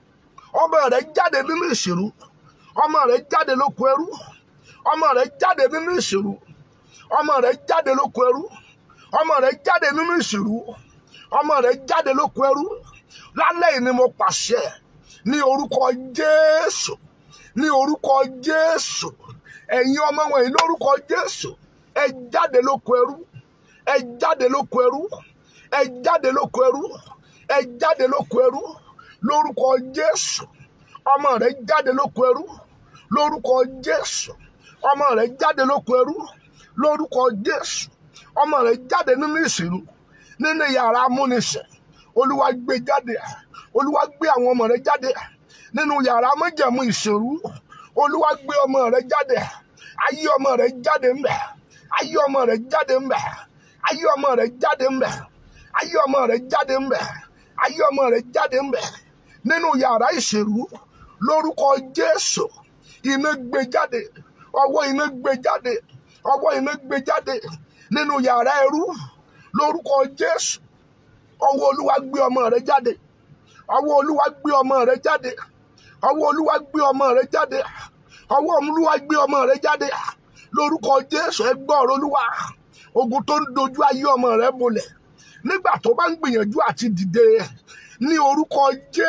ọmọ rẹ jáde nínú ìṣèlú ọmọ rẹ jáde lóko ẹrú ọmọ rẹ jáde nínú ìṣèlú ọmọ rẹ jáde lóko ẹrú ọmọ rẹ jáde nínú ìṣèlú ọmọ rẹ jáde lóko ẹrú lálẹ́ yìí ni mo pàṣẹ ní orúkọ Jésù ní orúkọ Jésù ẹ̀yin ọmọ wọ̀nyí lórúkọ Jésù ẹ jáde lóko ẹrú ẹ jáde lóko ẹrú ẹ jáde lóko ẹrú ẹ jáde lóko ẹrú lórúkọ Jésù ọmọ rẹ jáde lóko ẹrú lórúkọ Jésù ọmọ rẹ jáde lóko ẹrú lórúkọ Jésù ọmọ rẹ jáde nínú ìṣèlú nínú yàrá amúnisìn olúwa gbé jáde olúwa gbé àwọn ọmọ rẹ jáde nínú yàrá májẹ̀mú ìṣèlú olúwa gbé ọmọ rẹ jáde ayé ọmọ rẹ jáde ńbẹ ayé ọmọ rẹ jáde ńbẹ ayé ọmọ rẹ jáde ńbẹ ayé ọmọ rẹ jáde ńbẹ ayé ọmọ rẹ jáde ńbẹ nínú yàrá ìṣèlú lórúkọ Jésù iná gbé jáde ọwọ́ iná gbé jáde ọwọ́ iná gbé jáde nínú yàrá ẹrú lórúkọ Jésù ọwọ́ olúwa gbé ọmọ rẹ jáde ọwọ́ olúwa gbé ọmọ rẹ jáde ọwọ́ olúwa gbé ọmọ rẹ jáde ọwọ́ olúwa gbé ọmọ rẹ jáde lórúkọ Jésù ẹ gbọ́ ọ̀rọ̀ olúwa ogun tó ń dojú ayé ọmọ rẹ bolẹ̀ nígbà tó bá ń gbìyànjú àti dìde ní orúkọ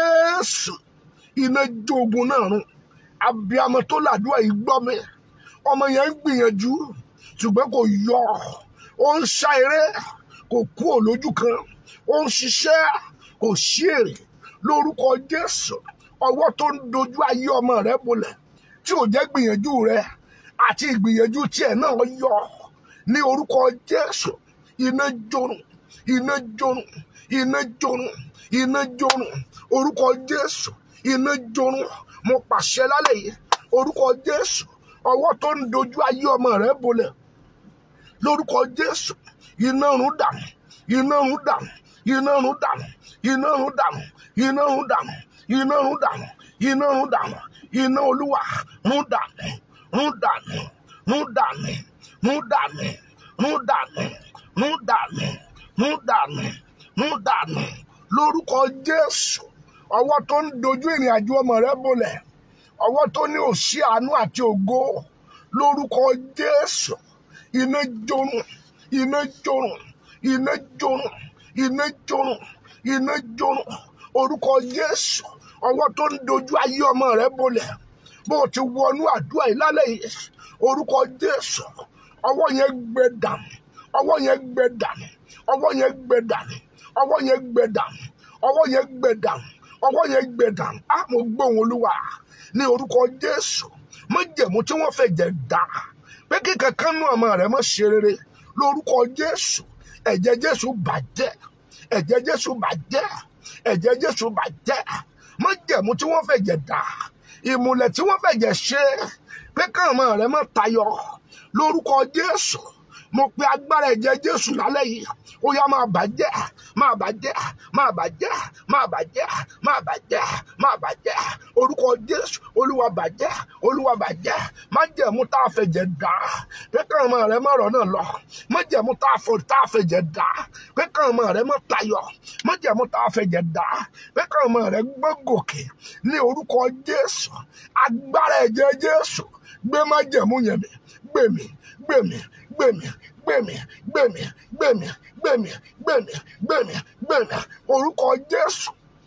Jésù iná jó ogun náà run abiyamọ tó làdúrà yìí gbọ́ mi ọmọ yẹn ń gbìyànjú ṣùgbọ́n kò yọ ó ń ṣá eré kò kú òlójú kan ó ń ṣiṣẹ́ kò sí èrè lórúkọ Jésù ọwọ́ tó ń dojú ayé ọmọ rẹ bolẹ̀ tí ò jẹ́ gbìyànjú rẹ àti ìgbìyànjú tiẹ̀ náà yọ ní orúkọ Jésù iná jórun iná jórun iná jórun iná jórun orúkọ Jésù iná jórun mo pàṣẹ lálẹ́ yìí orúkọ Jésù ọwọ́ tó ń dojú ayé ọmọ rẹ bolẹ̀ lórúkọ Jésù iná run dànù iná run dànù iná run dànù iná run dànù iná run dànù iná run dànù iná run dànù iná olúwa run dànù run dànù run dànù run dànù run dànù run dànù run dànù run dànù lórúkọ Jésù ọwọ́ tó ń dojú ìrìn àjò ọmọ rẹ bolẹ̀ ọwọ́ tó ní òṣì àánú àti ògo lórúkọ Jésù iná jórun iná jórun iná jórun iná jórun iná jórun orúkọ Jésù ọwọ́ tó ń dojú ayé ọmọ rẹ bolẹ̀ bó o ti wọnú àdúrà yìí lálẹ́ yìí orúkọ Jésù ọwọ́ yẹn gbẹ dànù ọwọ́ yẹn gbẹ dànù ọwọ́ yẹn gbẹ dànù ọwọ́ yẹn gbẹ dànù ọwọ́ yẹn gbẹ dànù ọwọ́ yẹn gbẹ dànù á mo gbóhùn olúwa ní orúkọ Jésù májẹ̀mú tí wọ́n fẹ́ jẹ dá pé kí kankan nú ọmọ rẹ má ṣe rere lórúkọ Jésù ẹ̀jẹ̀ Jésù bàjẹ́ ẹ̀jẹ̀ Jésù bàjẹ́ ẹ̀jẹ̀ Jésù bàjẹ́ májẹ̀mú tí wọ́n fẹ́ jẹ dá ìmùlẹ̀ tí wọ́n fẹ́ jẹ ṣe pé káwọn ọmọ rẹ má tayọ lórúkọ Jésù mo pe agbára ẹ̀jẹ̀ jésù lálẹ́ yìí ó yá máa bàjẹ́ máa bàjẹ́ máa bàjẹ́ máa bàjẹ́ máa bàjẹ́ máa bàjẹ́ orúkọ jésù olúwa bàjẹ́ olúwa bàjẹ́ májẹ̀mú tá a fẹ̀jẹ̀ dá pé káwọn ọmọ rẹ mọ̀rọ̀ náà lọ májẹ̀mú tá a fọ tá a fẹ̀jẹ̀ dá pé káwọn ọmọ rẹ mọ̀ tayọ̀ májẹ̀mú tá a fẹ̀jẹ̀ dá pé káwọn ọmọ rẹ gbọ́ gòkè ní orúkọ jésù agbára ẹ̀jẹ̀ jésù gbé májẹ̀mú yẹn mi gbé mi gbé mi gbé mi gbé mi gbé mi gbé mi gbé mi gbé mi gbé mi gbé mi orúkọ jésù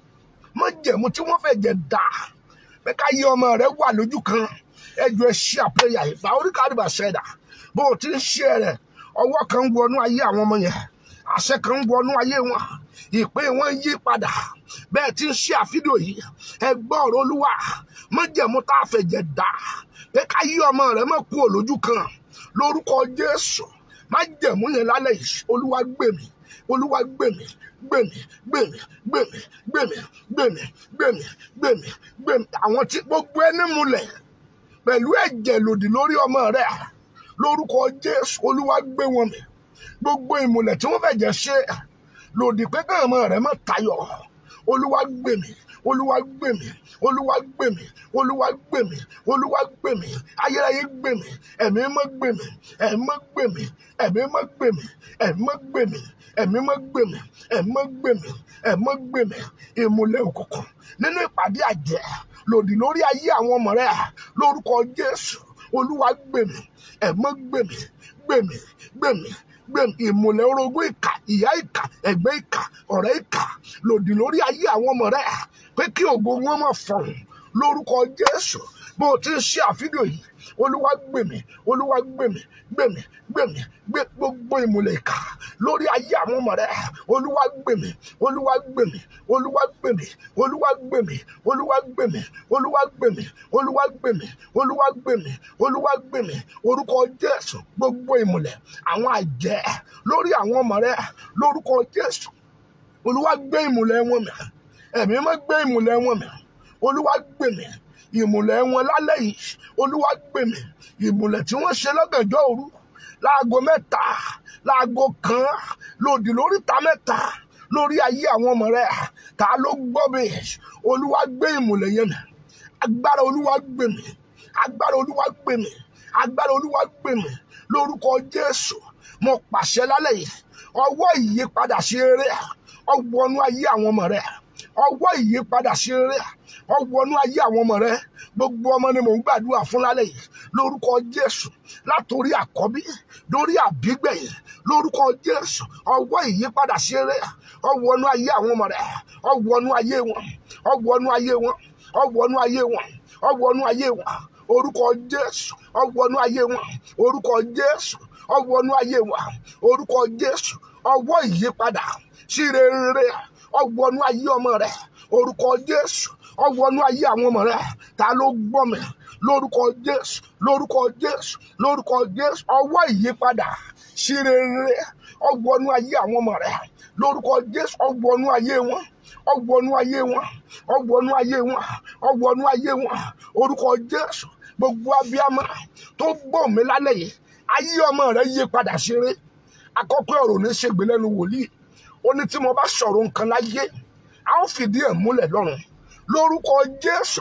májẹ̀mú tí wọ́n fẹ̀jẹ̀ dá pé ká yí ọmọ rẹ wà lójú kan ẹjọ́ ẹ ṣí àpẹyà ìfà oríkà àdìbà ṣẹdá bó o ti ń ṣe rẹ ọwọ́ kan ń wọnú ayé àwọn ọmọ yẹn àṣẹ kan ń wọnú ayé wọn ìpín wọn yí padà bẹ́ẹ̀ tí ń ṣe àfídíò yìí ẹ gbọ́ ọ̀rọ̀ olúwa májẹ̀mú tá a fẹ̀jẹ̀ dá pé ká yí ọmọ rẹ mọ̀ kú òlójú kan lórúkọ jésù májẹ̀mú yẹn lálẹ́ yìí olúwa gbè mí olúwa gbè mí gbè mí gbè mí gbè mí gbè mí gbè mí gbè mí gbè mí gbè mí àwọn tí gbogbo ẹni múlẹ̀ pẹ̀lú ẹ̀jẹ̀ lòdì lórí ọmọ rẹ lórúkọ jésù olúwa gbé wọn mì gbogbo ìmùlẹ̀ tí wọ́n fẹ̀jẹ̀ ṣe lòdì pé káwọn ọmọ rẹ má tayọ̀ olúwa gbè mí olúwa gbè mí olúwa gbè mí olúwa gbè mí olúwa gbè mí ayérayé gbè mí ẹ̀mí mọ́ gbè mí ẹ̀mí mọ́ gbè mí ẹ̀mí mọ́ gbè mí ẹ̀mí mọ́ gbè mí ẹ̀mí mọ́ gbè mí ẹ̀mí mọ́ gbè mí ẹ̀mí mọ́ gbè mí ìmùlẹ̀ òkùnkùn nínú ìpàdé àjẹ́ lòdì lórí ayé àwọn ọmọ rẹ lórúkọ jésù olúwa gbè mí ẹ̀mí mọ́ gbè mí gbè mí gbè mí gbẹ̀m ìmùlẹ̀ orogún ìkà ìyá ìkà ẹ̀gbẹ́ ìkà ọ̀rẹ́ ìkà lòdì lórí ayé àwọn ọmọ rẹ̀ pé kí ògo wọn má fọ̀hún lórúkọ jésù bó o ti ń ṣe àfídíò yìí olúwa gbèmí olúwa gbèmí gbèmí gbèmí gbé gbogbo ìmùlẹ̀ ìkà lórí ayé àwọn ọmọ rẹ̀ olúwa gbèmí olúwa gbèmí olúwa gbèmí olúwa gbèmí olúwa gbèmí olúwa gbèmí olúwa gbèmí olúwa gbèmí olúwa gbèmí orúkọ jésù gbogbo ìmùlẹ̀ àwọn àjẹ́ lórí àwọn ọmọ rẹ̀ lórúkọ jésù olúwa gbé ìmùlẹ̀ wọn mì ẹ̀mí má gbé ìmùlẹ̀ wọn mì olúwa gbèmí ìmùlẹ̀ wọn lálẹ́ yìí olúwa gbèmí ìmùlẹ̀ tí wọ́n ṣe lọ́gànjọ́ òru láago mẹ́ta láago kan lòdì lóríta mẹ́ta lórí ayé àwọn ọmọ rẹ̀ ta ló gbọ́ mi olúwa gbé ìmùlẹ̀ yẹn mì agbára olúwa gbèmí agbára olúwa gbèmí agbára olúwa gbèmí lórúkọ jésù mo pàṣẹ lálẹ́ yìí ọwọ́ ìyípadà sí eré ọwọ́nú ayé àwọn ọmọ rẹ̀ ọwọ́ ìyípadà sí eré ọwọ́nú ayé àwọn ọmọ rẹ̀ gbogbo ọmọ ni mò ń gbàdúrà fún lálẹ́ yìí lórúkọ jésù látòrí àkọ́bí lórí àbígbẹ̀yìn lórúkọ jésù ọwọ́ ìyípadà sí eré ọwọ́nú ayé àwọn ọmọ rẹ̀ ọwọ́nú ayé wọn ọwọ́nú ayé wọn ọwọ́nú ayé wọn ọwọ́nú ayé wọn orúkọ jésù ọwọ́nú ayé wọn orúkọ jésù ọwọ́nú ayé wọn orúkọ jésù ọwọ́ ìyípadà sí rere ọwọ́nú ayé ọmọ rẹ orúkọ jésù ọwọ́nú ayé àwọn ọmọ rẹ ta ló gbọ́ mi lórúkọ jésù lórúkọ jésù lórúkọ jésù ọwọ́ ìyípadà sí rere ọwọ́nú ayé àwọn ọmọ rẹ lórúkọ jésù ọwọ́nú ayé wọn ọwọ́nú ayé wọn ọwọ́nú ayé wọn ọwọ́nú ayé wọn orúkọ jésù gbogbo abiyamọ tó gbọ́ mi lálẹ́ yìí ayé ọmọ rẹ yí padà ṣeré akọ́kọ́ ọ̀rọ̀ ní ṣègbè lẹ́nu wòlíì ó ní tí mo bá sọ̀rọ̀ nǹkan láyé a ó fìdí ẹ̀ múlẹ̀ lọ́run lórúkọ jésù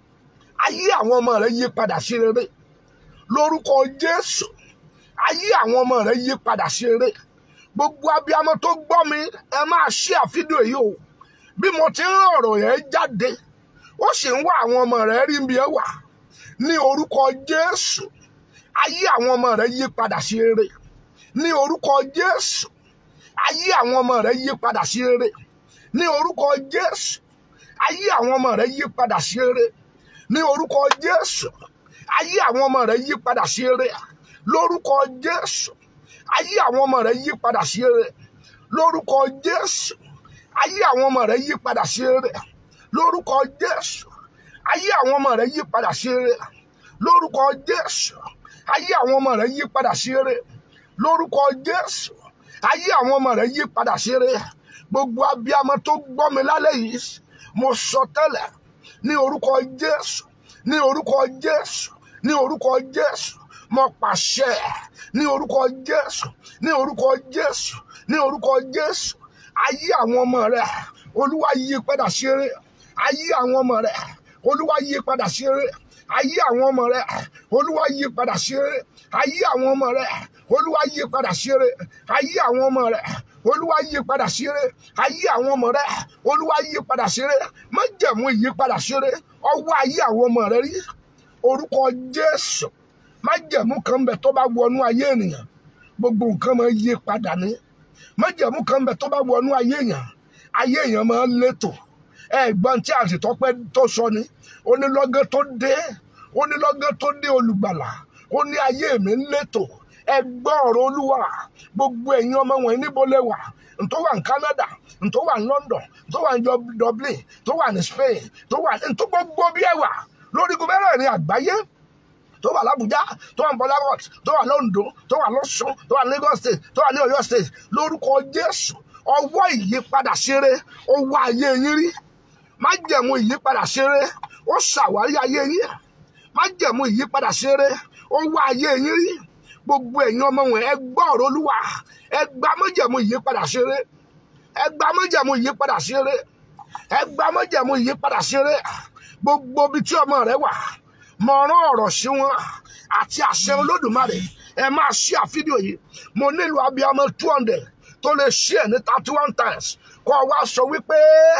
ayé àwọn ọmọ rẹ yí padà sí rere lórúkọ jésù ayé àwọn ọmọ rẹ yí padà sí rere gbogbo abiyamọ tó gbọ́ mi ẹ máa ṣí àfídíò yìí o bí mo ti ń rán ọ̀rọ̀ yẹn jáde ó sì ń wá àwọn ọmọ rẹ rí bí ẹ wà ní orúkọ jésù ayé àwọn ọmọ rẹ yí padà sí rere ní orúkọ jésù ayé àwọn ọmọ rẹ yí padà sí rere ní orúkọ jésù ayé àwọn ọmọ rẹ yí padà sí rere ní orúkọ jésù ayé àwọn ọmọ rẹ yí padà sí rere lórúkọ jésù ayé àwọn ọmọ rẹ yí padà sí rere lórúkọ jésù ayé àwọn ọmọ rẹ yí padà sí rere lórúkọ jésù ayé àwọn ọmọ rẹ yí padà sí rere lórúkọ jésù ayé àwọn ọmọ rẹ yí padà sí rere lórúkọ jésù ayé àwọn ọmọ rẹ yí padà sí rere gbogbo abiyamọ tó gbọ́ mi lálẹ́ yìí mo sọ tẹ́lẹ̀ ní orúkọ jésù ní orúkọ jésù ní orúkọ jésù mo pàṣẹ ní orúkọ jésù ní orúkọ jésù ní orúkọ jésù ayé àwọn ọmọ rẹ olúwa yí padà sí rere ayé àwọn ọmọ rẹ olúwa yí padà sí rere ayé àwọn ọmọ rẹ olúwa yí padà sí rere ayé àwọn ọmọ rẹ olúwa yí padà sí rere ayé àwọn ọmọ rẹ olúwa yí padà sí rere ayé àwọn ọmọ rẹ olúwa yí padà sí rere májẹ̀mú ìyípadà sí rere ọwọ́ ayé àwọn ọmọ rẹ rí orúkọ jésù májẹ̀mú kan bẹ tó bá wọnú ayé ènìyàn gbogbo nǹkan máa yí padà ní májẹ̀mú kan bẹ tó bá wọnú ayé èèyàn ayé èèyàn máa ń létò ẹ̀gbọ́n tí àṣetọ́pẹ́ tó sọ ni onílọ́gán tó dé onílọ́gán tó dé olùgbàlà ó ní ayé mi ń létò ẹgbọ́n ọ̀rọ̀ olúwa gbogbo ẹ̀yin ọmọ wọn níbo lẹ wà ntó wà ní Canada ntó wà ní London ntó wà ní Dublin tó wà ní Spain tó wà ní ntó gbogbo bí ẹ wà lórí gómìnà ní àgbáyé tó wà l'Abuja tó wà ní Port Harcourt tó wà l'Ondo tó wà l'Ọ̀ṣun tó wà ní Lagos State tó wà ní Ọ̀yọ́ State lórúkọ Jésù ọwọ́ ìyípadà ṣeré ó wá ayé yín rí májẹ̀mú ìyípadà ṣeré ó ṣàwárí ayé yín májẹ̀mú ìyípadà ṣeré ó wá ayé yín rí gbogbo ẹ̀yin ọmọ wọn ẹ gbọ́ ọ̀rọ̀ Olúwa ẹ gba májẹ̀mú ìyípadà ṣeré ẹ gba májẹ̀mú ìyípadà ṣeré ẹ gba májẹ̀mú ìyípadà ṣeré gbogbo ibi tí ọmọ rẹ wà mo rán ọ̀rọ̀ sí wọn àti àṣẹ Olódùmarè ẹ máa ṣí àfídíò yìí mo nílò abiyamọ two hundred tó lè ṣí ẹ ní thirty one times kó o wá sọ wípé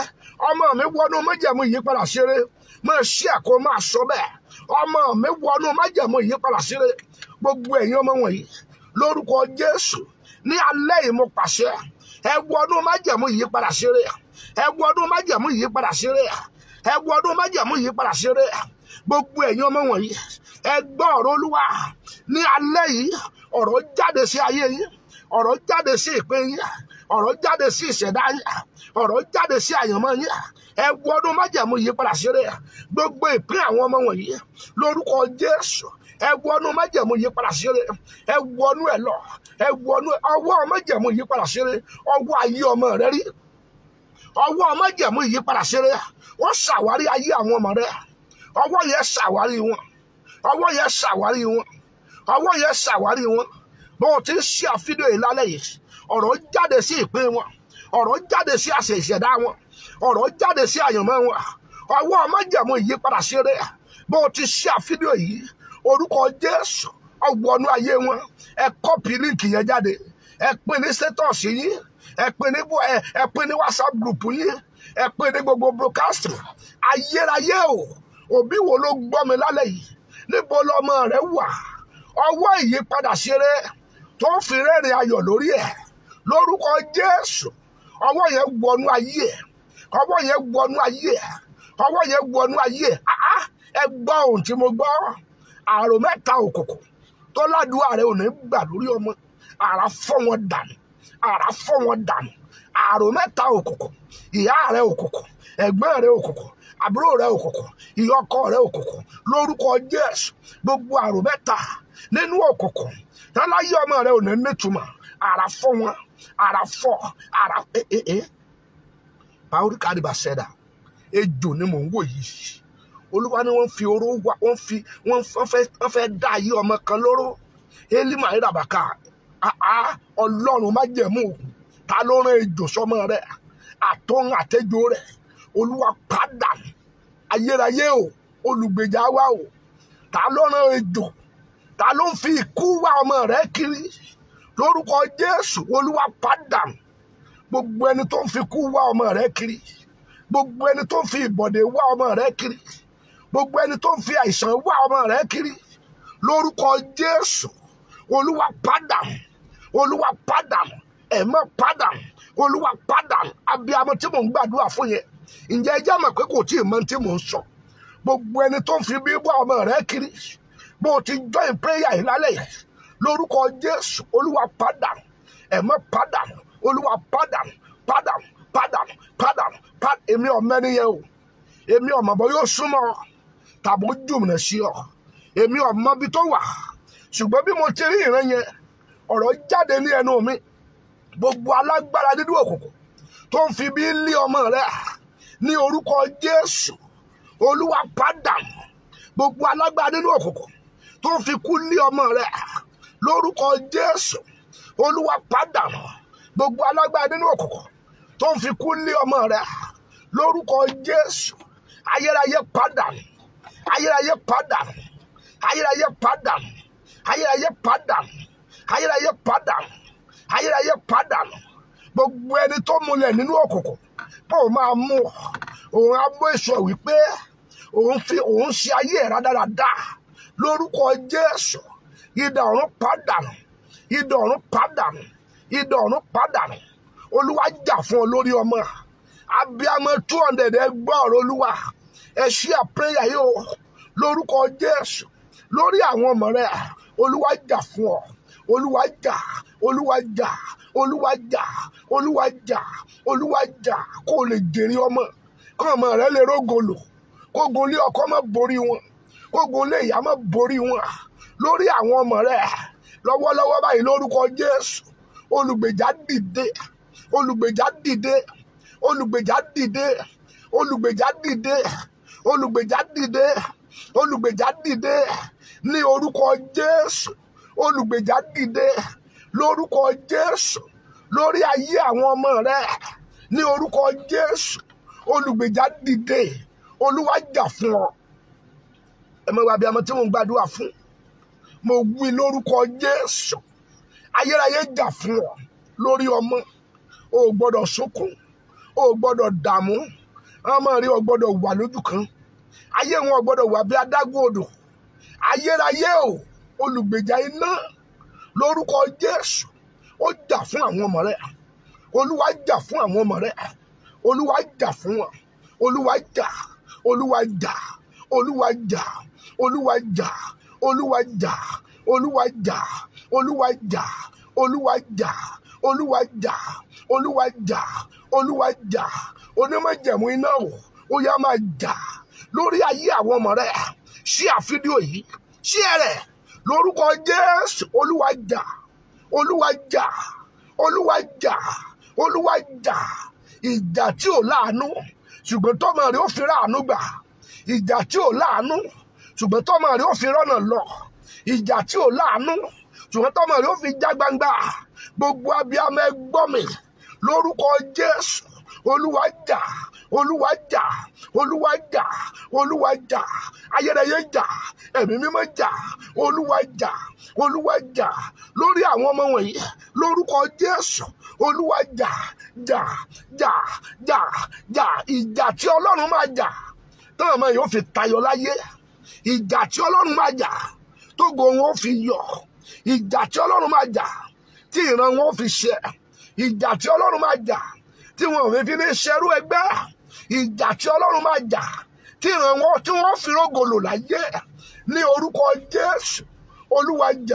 ọmọ mi wọnú májẹ̀mú ìyípadà ṣeré máa ṣí ẹ kó máa sọ bẹ́ẹ̀ ọmọ mi wọnú májẹ̀mú ìyípadà ṣeré gbogbo ẹ̀yin ọmọ wọ̀nyí lórúkọ Jésù ní alẹ́ yìí mo pàṣẹ ẹ wọnú májẹ̀mú ìyípadà ṣeré ẹ wọnú májẹ̀mú ìyípadà ṣeré ẹ wọnú májẹ̀mú ìyípadà ṣeré gbogbo ẹ̀yin ọmọ wọ̀nyí ẹ gbọ́ ọ̀rọ̀ Olúwa ní alẹ́ yìí ọ̀rọ̀ jáde sí ayé yín ọ̀rọ̀ jáde sí ìpín yín ọ̀rọ̀ jáde sí ìṣẹ̀dá yín ọ̀rọ̀ jáde sí àyànmọ́ yín ẹ wọnú májẹ̀mú ìyípadà ṣeré gbogbo ìpín àwọn ọmọ wọ̀nyí lórúkọ Jésù ẹ wọnú májẹ̀mú ìyípadà ṣeré ẹ wọnú ẹ lọ ẹ wọnú ọwọ́ májẹ̀mú ìyípadà ṣeré ọwọ́ ayé ọmọ rẹ rí ọwọ́ májẹ̀mú ìyípadà ṣeré ó ṣàwárí ayé àwọn ọmọ rẹ ọwọ́ yẹn ṣàwárí wọn ọwọ́ yẹn ṣàwárí wọn ọwọ́ yẹn ṣàwárí wọn bó o ti ń ṣe àfihàn yìí lálẹ́ yìí ọ̀rọ̀ jáde sí ìpín wọn ọ̀rọ̀ jáde sí àṣẹ ìṣẹ̀dá wọn ọ̀rọ̀ jáde sí àyànmọ́ wọn ọwọ́ májẹ̀mú ìyípadà ṣeré bó o ti ṣe àfihàn yìí orúkọ Jésù ọgbọnú ayé wọn ẹ kọ́pì líǹkì yẹn jáde ẹ pín ní sétọ̀sì yín ẹ pín ní ẹ pín ní WhatsApp group yín ẹ pín ní gbogbo broadcast ayérayé o òbí wo ló gbọ́ mi lálẹ́ yìí níbo lọmọ rẹ wà ọwọ́ ìyípadà ṣeré tó fi rẹ́rìn ayọ̀ lórí ẹ̀ lórúkọ Jésù ọwọ́ yẹn wọnú ayé ẹ̀ ọwọ́ yẹn wọnú ayé ẹ̀ ọwọ́ yẹn wọnú ayé ẹ̀ ẹ gbọ́ ohun tí mo gbọ́ àrò mẹ́ta òkùnkùn tó ládùúgbò rẹ ò ní gbà lórí ọmọ àrà fọ́ wọn dànù àrà fọ́ wọn dànù àrò mẹ́ta òkùnkùn ìyá rẹ òkùnkùn ẹ̀gbọ́n rẹ òkùnkùn àbúrò rẹ òkùnkùn ìyá ọkọ rẹ òkùnkùn lórúkọ Jésù gbogbo àrò mẹ́ta nínú òkùnkùn táláyé ọmọ rẹ ò ní nítumọ̀ àrà fọ́ wọn àrà fọ́ àrà ee paul kadiba sẹ́dà ejò ni mò ń wò yìí olúwa ni wọ́n fi oró wá wọ́n fi wọ́n fẹ́ wọ́n fẹ́ dá ayé ọmọ kan lóró elima irabaka ọlọ́run má jẹ̀mú ta ló rán ejò sọmọ rẹ àtọ́n àtẹ́jọ rẹ olúwa padà ayérayé o olùgbèjà wa o ta ló rán ejò ta ló ń fi ikú wá ọmọ rẹ kiri lórúkọ jésù olúwa padà gbogbo ẹni tó ń fi ikú wá ọmọ rẹ kiri gbogbo ẹni tó ń fi ìbọ̀dé wá ọmọ rẹ kiri gbogbo ẹni tó ń fi àìsàn wá ọmọ rẹ kiri lórúkọ jésù olúwa padà olúwa padà ẹ̀mọ́ padà olúwa padà abiyamọ tí mò ń gbàdúrà fún yẹn ǹjẹ́ ẹ jẹ́ mọ̀ pé kò tí ì mọ tí mò ń sọ gbogbo ẹni tó ń fi bí wá ọmọ rẹ kiri bó o ti join prayer yìí lálẹ́ yìí lórúkọ jésù olúwa padà ẹ̀mọ́ padà olúwa padà padà padà padà padà èmi ọ̀mọ ẹni yẹn o èmi ọ̀mọ bọ́ yóò súnmọ́ tàbí ó jùmọ̀ sí ọ èmi ọ̀mọ bí tó wà ṣùgbọ́n bí mo ti rí ìran yẹn ọ̀rọ̀ jáde ní ẹnu mi gbogbo alágbára nínú òkùnkùn tó ń fi bí lé ọmọ rẹ ní orúkọ jésù olúwa padà gbogbo alágbára nínú òkùnkùn tó ń fi kú lé ọmọ rẹ lórúkọ jésù olúwa pàdánù gbogbo alágbára nínú òkùnkùn tó ń fi kú lé ọmọ rẹ lórúkọ jésù ayérayé pàdánù ayérayé pàdánù ayérayé pàdánù ayérayé pàdánù ayérayé pàdánù ayérayé pàdánù gbogbo ẹni tó múlẹ̀ nínú òkùnkùn pé òun máa mú ọ òun á mú èso wípé òun fi òun ṣe ayé ẹ̀ rádaràda lórúkọ jésù idà ọ̀run pàdánù idà ọ̀run pàdánù idà ọ̀run pàdánù olúwa jà fún ọ lórí ọmọ abiyamọ two hundred ẹ gbọ́ ọ̀rọ̀ olúwa ẹ ṣí àpéyà yìí o lórúkọ jésù lórí àwọn ọmọ rẹ olúwa jà fún ọ olúwa jà olúwa jà olúwa jà olúwa jà olúwa jà kó o lè jèrè ọmọ kó ọmọ rẹ lè rógolo kógun lé ọkọ má borí wọn kógun lé ìyá má borí wọn lórí àwọn ọmọ rẹ lọ́wọ́lọ́wọ́ báyìí lórúkọ jésù olùgbèjà dìde olùgbèjà dìde olùgbèjà dìde olùgbèjà dìde olùgbèjà dìde olùgbèjà dìde ní orúkọ jésù olùgbèjà dìde lórúkọ jésù lórí ayé àwọn ọmọ rẹ ní orúkọ jésù olùgbèjà dìde olúwa jà fún ọ ẹ mọ wá bí ọmọ tí mo ń gbàdúrà fún mo wí lórúkọ jésù ayérayé jà fún ọ lórí ọmọ o ò gbọ́dọ̀ sunkún o ò gbọ́dọ̀ dààmú ọmọ rẹ ò gbọ́dọ̀ wà lójú kan ayé wọn ò gbọ́dọ̀ wà bí adágún odò ayérayé o olùgbèjà iná lórúkọ jésù ó jà fún àwọn ọmọ rẹ olúwa jà fún àwọn ọmọ rẹ olúwa jà fún wọn olúwa jà olúwa jà olúwa jà olúwa jà olúwa jà olúwa jà olúwa jà olúwa jà olúwa jà olúwa jà olúwa jà onímọ̀jẹ̀mú iná o ó yá máa jà lórí ayé àwọn ọmọ rẹ ṣí àfídíò yìí ṣí ẹrẹ lórúkọ jésù olúwa jà olúwa jà olúwa jà olúwa jà ìjà tí ò láàánú ṣùgbọ́n tọ́mọ rẹ ó fi ráàánú gbà ìjà tí ò láàánú ṣùgbọ́n tọ́mọ rẹ ó fi rọ́nà lọ ìjà tí ò láàánú ṣùgbọ́n tọ́mọ rẹ ó fi já gbangba gbogbo abiyamọ ẹ gbọ́ mi lórúkọ jésù olúwa jà olúwa jà olúwa jà olúwa jà ayẹyẹ jà ẹ̀mí mímọ́ jà olúwa jà olúwa jà lórí àwọn ọmọ wọ̀nyí lórúkọ jésù olúwa jà jà jà jà jà ìjà tí ọlọ́run máa jà táwọn ọmọ yìí ó fi tayọ láyé ìjà tí ọlọ́run máa jà tógo wọn ó fi yọ ìjà tí ọlọ́run máa jà tí ìran wọn ó fi ṣẹ ìjà tí ọlọ́run máa jà tí wọn ò fi fi ní ṣerú ẹgbẹ́ ìjà tí ọlọ́run máa jà tí ìran wọn tí wọ́n fi rógòlò láyé ní orúkọ jésù olúwa jà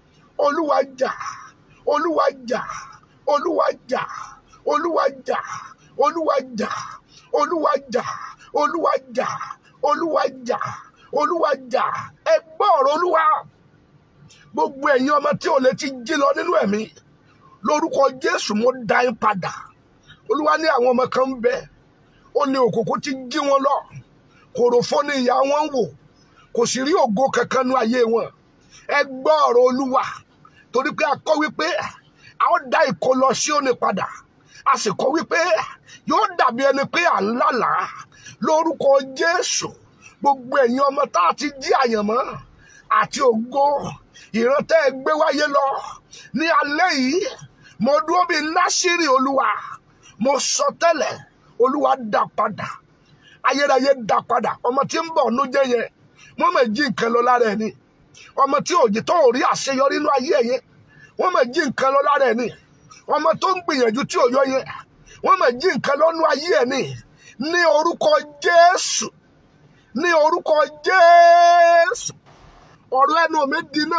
olúwa jà olúwa jà olúwa jà olúwa jà olúwa jà olúwa jà olúwa jà olúwa jà olúwa jà ẹ gbọ́ ọ̀rọ̀ olúwa gbogbo ẹ̀yin ọmọ tí ò lè ti jí lọ nínú ẹ̀mí lórúkọ jésù mo dá yín padà olúwa ní àwọn ọmọ kan ń bẹ ó ní òkùnkùn ti jí wọn lọ kòròfó ní ìyá wọn ń wò kò sì rí ògo kankan nú ayé wọn ẹ gbọ́ ọ̀rọ̀ olúwa torí pé a kọ́ wípé a ó dá ìkó lọ sí òní padà a sì kọ́ wípé yóò dàbí ẹni pé à ń lálàá lórúkọ jésù gbogbo ẹ̀yin ọmọ tá a ti jí àyànmọ́ àti ògo ìrántẹ́ ẹ gbé wáyé lọ ní alẹ́ yìí mo dúró bíi násìrì olúwa mo sọ tẹ́lẹ̀ olúwa dá padà ayérayé dá padà ọmọ tí ń bọ̀ ọ̀nú jẹ́ yẹn wọ́n mọ̀ jí nǹkan lọ lára ẹ̀ ni ọmọ tí òjì tó rí àṣeyọrí inú ayé ẹ̀ yẹn wọ́n mọ̀ jí nǹkan lọ lára ẹ̀ ni ọmọ tó ń gbìyànjú tí ò yọ yẹn wọ́n mọ̀ jí nǹkan lọ́nú ayé ẹ̀ ni ní orúkọ jésù ní orúkọ jésù ọ̀rọ̀ ẹnu mi dínà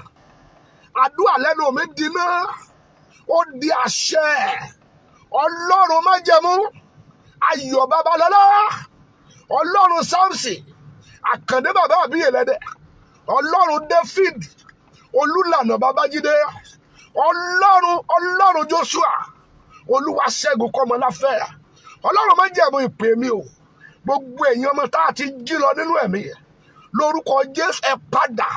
àdúrà lẹ́nu mi dínà ó di àṣẹ ọlọ́run májẹ̀mú ayọ̀ babalọ́lá ọlọ́run samson àkàndé bàbá àbíyè lẹ́dẹ̀ ọlọ́run david olùlànà babájídé ọlọ́run ọlọ́run joshua olúwa ṣẹ́gun kọ́mọláfẹ́ ọlọ́run májẹ̀mú ìpè mi o gbogbo èèyàn ọmọ tá a ti jí lọ nínú ẹ̀mí lórúkọ jésù ẹ padà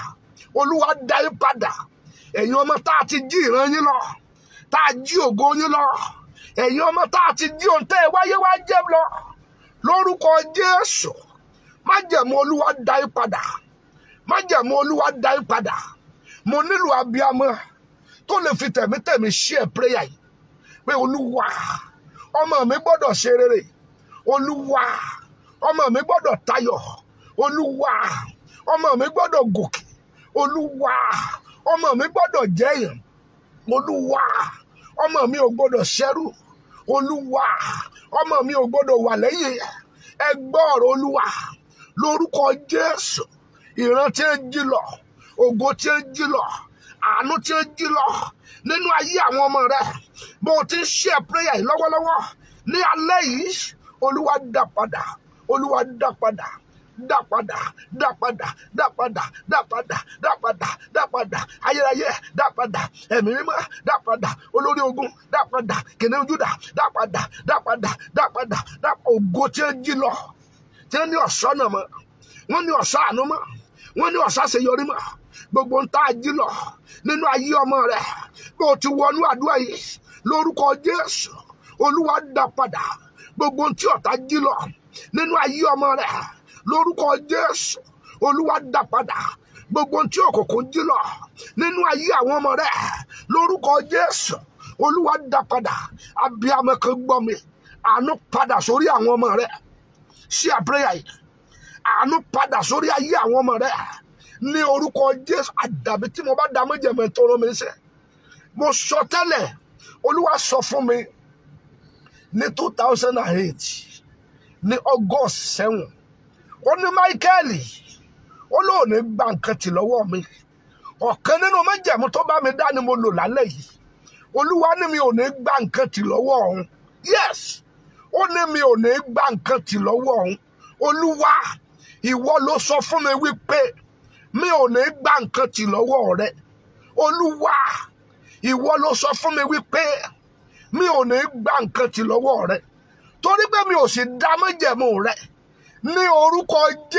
olúwa dá yín padà ẹ̀yin ọmọ tá a ti jí ìran yín lọ tá a jí ògo yín lọ ẹ̀yin ọmọ tá a ti jí ohun tẹ́ ẹ wáyé wá jẹ́ lọ lórúkọ jésù májẹ̀mú olúwa dá yín padà májẹ̀mú olúwa dá yín padà mo nílò abiyamọ tó lè fi tẹ̀mítẹ̀mí share prayer yìí pé olúwa ọmọ mi gbọ́dọ̀ ṣe rere olúwa ọmọ mi gbọ́dọ̀ tayọ̀ olúwa ọmọ mi gbọ́dọ̀ gòkè olúwa ọmọ mi gbọ́dọ̀ jẹ́yàn olúwa ọmọ mi ò gbọ́dọ̀ ṣẹ́rù olúwa ọmọ mi ò gbọ́dọ̀ wà lẹ́yìn ẹ gbọ́ ọ̀rọ̀ olúwa lórúkọ jésù ìran tí ń jí lọ ògo tí ń jí lọ àánú tí ń jí lọ nínú ayé àwọn ọmọ rẹ bó o ti ń ṣe prayer yìí lọ́wọ́lọ́wọ́ ní alẹ́ yìí olúwa dá padà olúwa dá padà dá padà dá padà dá padà dá padà dá padà dá padà ayérayé dá padà ẹ̀mí mímọ́ dá padà olórí ogun dá padà kìnìún júdà dá padà dá padà dá padà dá ògo tí ń jí lọ tí ń ní ọ̀ṣọ́ náà mọ́ wọ́n ní ọ̀ṣọ́ àánú mọ́ wọ́n ní ọ̀ṣọ́ àṣeyọrí mọ́ gbogbo ń tá a jí lọ nínú ayé ọmọ rẹ bó o ti wọnú àdúrà yìí lórúkọ jésù olúwa dá padà gbogbo ohun tí ọ̀tá jí lọ nínú ayé ọmọ rẹ lórúkọ jésù olúwa dá padà gbogbo ohun tí òkùnkùn jí lọ nínú ayé àwọn ọmọ rẹ lórúkọ jésù olúwa dá padà abiyamọ kan gbọ́ mi àánú padà sórí àwọn ọmọ rẹ ṣí àpẹrẹ yìí àánú padà sórí ayé àwọn ọmọ rẹ ní orúkọ jésù àdàbí tí mo bá dá méjèèmẹ tó rán mi ṣe mo sọ tẹ́lẹ̀ olúwa sọ fún mi ní two thousand and eight ní august seven ó ní máíkẹ́ẹ̀lì ó lóun ní gba nǹkan tì lọ́wọ́ mi ọ̀kan nínú méjèèmú tó bá mi dá ni mo lò lálẹ́ yìí olúwa ní mi ò ní gba nǹkan tì lọ́wọ́ ọ̀hún yes ó ní mi ò ní gba nǹkan tì lọ́wọ́ ọ̀hún olúwa ìwọ ló sọ fún mi wípé mi ò ní gba nǹkan tì lọ́wọ́ rẹ olúwa ìwọ ló sọ fún mi wípé mi ò ní gba nǹkan tì lọ́wọ́ rẹ torí pé mi ò sì dá májẹ̀mú rẹ ní orúkọ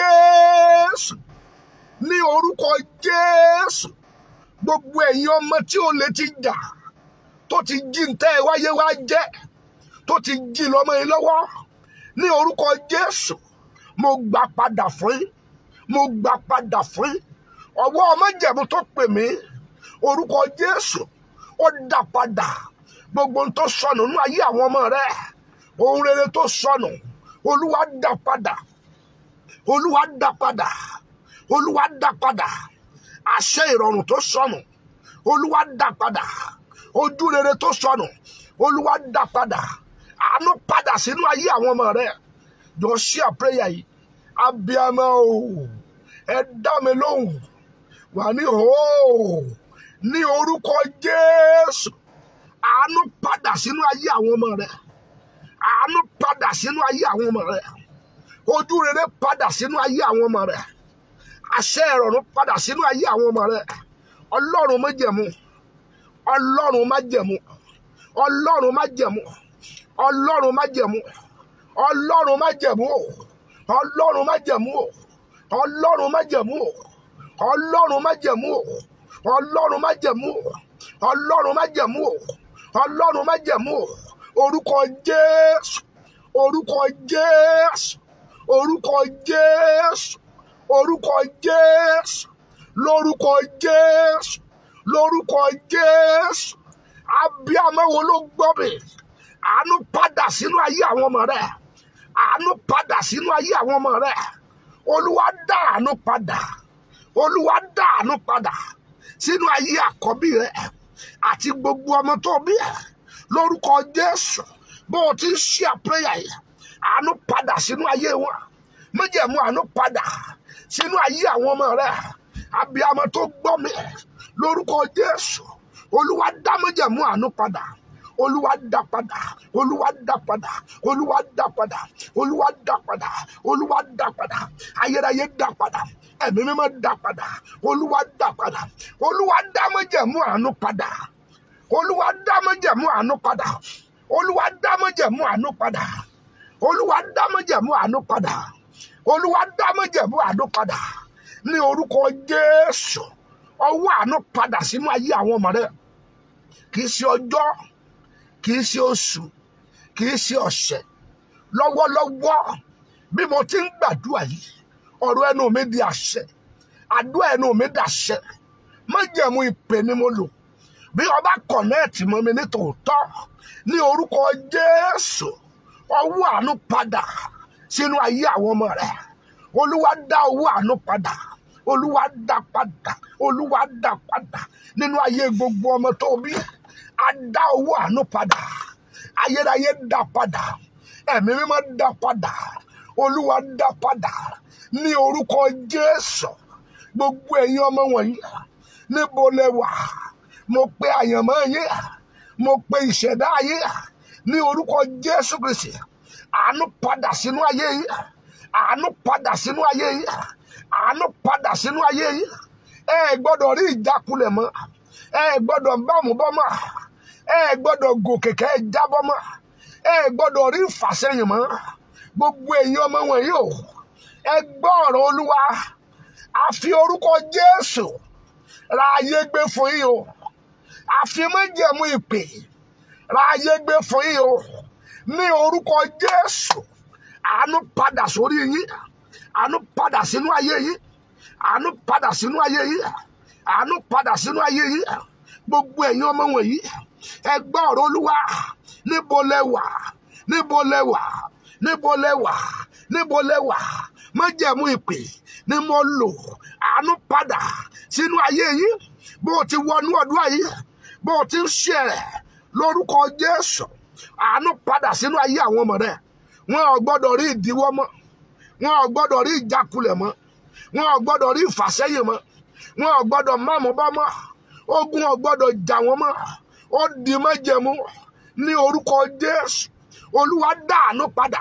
jésù ní orúkọ jésù gbogbo ẹ̀yin ọmọ tí ó lè ti jà tó ti jí ntẹ́ ẹ wáyé wá jẹ́ tó ti jí lọ́mọ yín lọ́wọ́ ní orúkọ jésù mo gbà padà fún yín mo gbà padà fún yín ọwọ́ májẹ̀mú tó pè mí orúkọ jésù ó dá padà gbogbo ohun tó sọnù nínú ayé àwọn ọmọ rẹ ohun rere tó sọnù olúwa dá padà olúwa dá padà olúwa dá padà àṣẹ ìrọ̀rùn tó sọnù olúwa dá padà ojú rere tó sọnù olúwa dá padà àánú padà sínú ayé àwọn ọmọ rẹ jọ ṣí àpẹyà yìí abiyamọ o ẹ dá mi lóhùn wà ní hó ní orúkọ jésù àánú padà sínú ayé àwọn ọmọ rẹ àánú padà sínú ayé àwọn ọmọ rẹ ojú rere padà sínú ayé àwọn ọmọ rẹ àṣẹ ìrọ̀rùn padà sínú ayé àwọn ọmọ rẹ ọlọ́run májẹ̀mú ọlọ́run májẹ̀mú ọlọ́run májẹ̀mú ọlọ́run májẹ̀mú ọlọ́run májẹ̀mú ọlọ́run májẹ̀mú ọlọ́run májẹ̀mú ọlọ́run májẹ̀mú ọlọ́run májẹ̀mú ọlọ́run májẹ̀mú ọlọ́run májẹ̀mú orúkọ jésù orúkọ jésù orúkọ jésù orúkọ jésù lórúkọ jésù lórúkọ jésù abiyamọ wo ló gbọ́ mi àánú padà sínú ayé àwọn ọmọ rẹ àánú padà sínú ayé àwọn ọmọ rẹ olúwa dá àánú padà olúwa dá àánú padà sínú ayé àkọ́bí rẹ àti gbogbo ọmọ tó bí ẹ lórúkọ jésù bó o ti ń ṣe àpéyà yìí àánú padà sínú ayé wọn méjèèmú àánú padà sínú ayé àwọn ọmọ rẹ abiyamọ tó gbọ́ mi lórúkọ jésù olúwa dá méjèèmú àánú padà olúwa dá padà olúwa dá padà olúwa dá padà olúwa dá padà olúwa dá padà ayérayé dá padà ẹ̀mí mímọ́ dá padà olúwa dá padà olúwa dá májẹ̀mú àánú padà olúwa dá májẹ̀mú àánú padà olúwa dá májẹ̀mú àánú padà olúwa dá májẹ̀mú àánú padà olúwa dá májẹ̀mú àánú padà ní orúkọ jésù ọwọ́ àánú padà sínú ayé àwọn ọmọ rẹ kì í ṣe ọjọ́ kì í ṣe oṣù kì í ṣe ọ̀sẹ̀ lọ́wọ́lọ́wọ́ bí mo ti ń gbàdúrà yìí ọ̀rọ̀ ẹnu mi di àṣẹ àdúrà ẹnu mi dàṣẹ májẹ̀mú ìpè ni mo lò bí ọba kọ̀nẹ́ẹ̀tì mọ́ mi ní tòótọ́ ní orúkọ Jésù ọwọ́ àánú padà sínú ayé àwọn ọmọ rẹ olúwa dá owó àánú padà olúwa dá padà olúwa dá padà nínú ayé gbogbo ọmọ tó bí a dá owó àánú padà ayérayé dá padà ẹ̀mí mímọ́ dá padà olúwa dá padà ní orúkọ Jésù gbogbo ẹ̀yin ọmọ wọ̀nyí níbo lẹ wà mo pe àyànmọ́ yín mo pe ìṣẹ̀dá yín ní orúkọ Jésù Kristi àánú padà sínú ayé yín àánú padà sínú ayé yín àánú padà sínú ayé yín ẹ ẹ gbọ́dọ̀ rí ìjákulẹ̀ mọ́ ẹ ẹ gbọ́dọ̀ bámúbọ́ mọ́ ẹ ẹ gbọ́dọ̀ gòkè kẹ́ ẹ jábọ́ mọ́ ẹ ẹ gbọ́dọ̀ rí ìfàsẹ́yìn mọ́ gbogbo èyí ọmọ wọ̀nyí o ẹ gbọ́ ọ̀rọ̀ Olúwa àfi orúkọ Jésù ra ayé gbé fún yín o àfi májẹ̀mú ìpè ra ayé gbé fún yín o ní orúkọ Jésù àánú padà sórí yín àánú padà sínú ayé yín àánú padà sínú ayé yín àánú padà sínú ayé yín gbogbo ẹ̀yin ọmọ wọ̀nyí ẹ gbọ́ ọ̀rọ̀ Olúwa níbo lẹ wà níbo lẹ wà níbo lẹ wà níbo lẹ wà májẹ̀mú ìpè ni mo lò àánú padà sínú ayé yín bó o ti wọnú ọdún ayé bó o ti ń ṣe rẹ̀ lórúkọ Jésù àánú padà sínú ayé àwọn ọmọ rẹ wọn ò gbọ́dọ̀ rí ìdíwọ́ mọ́ wọn ò gbọ́dọ̀ rí ìjákulẹ̀ mọ́ wọn ò gbọ́dọ̀ rí ìfàsẹ́yìn mọ́ wọn ò gbọ́dọ̀ máàmú bá mọ́ ogun ò gbọ́dọ̀ jà wọ́n mọ́ ó di májẹ̀mú ní orúkọ Jésù Olúwa dá àánú padà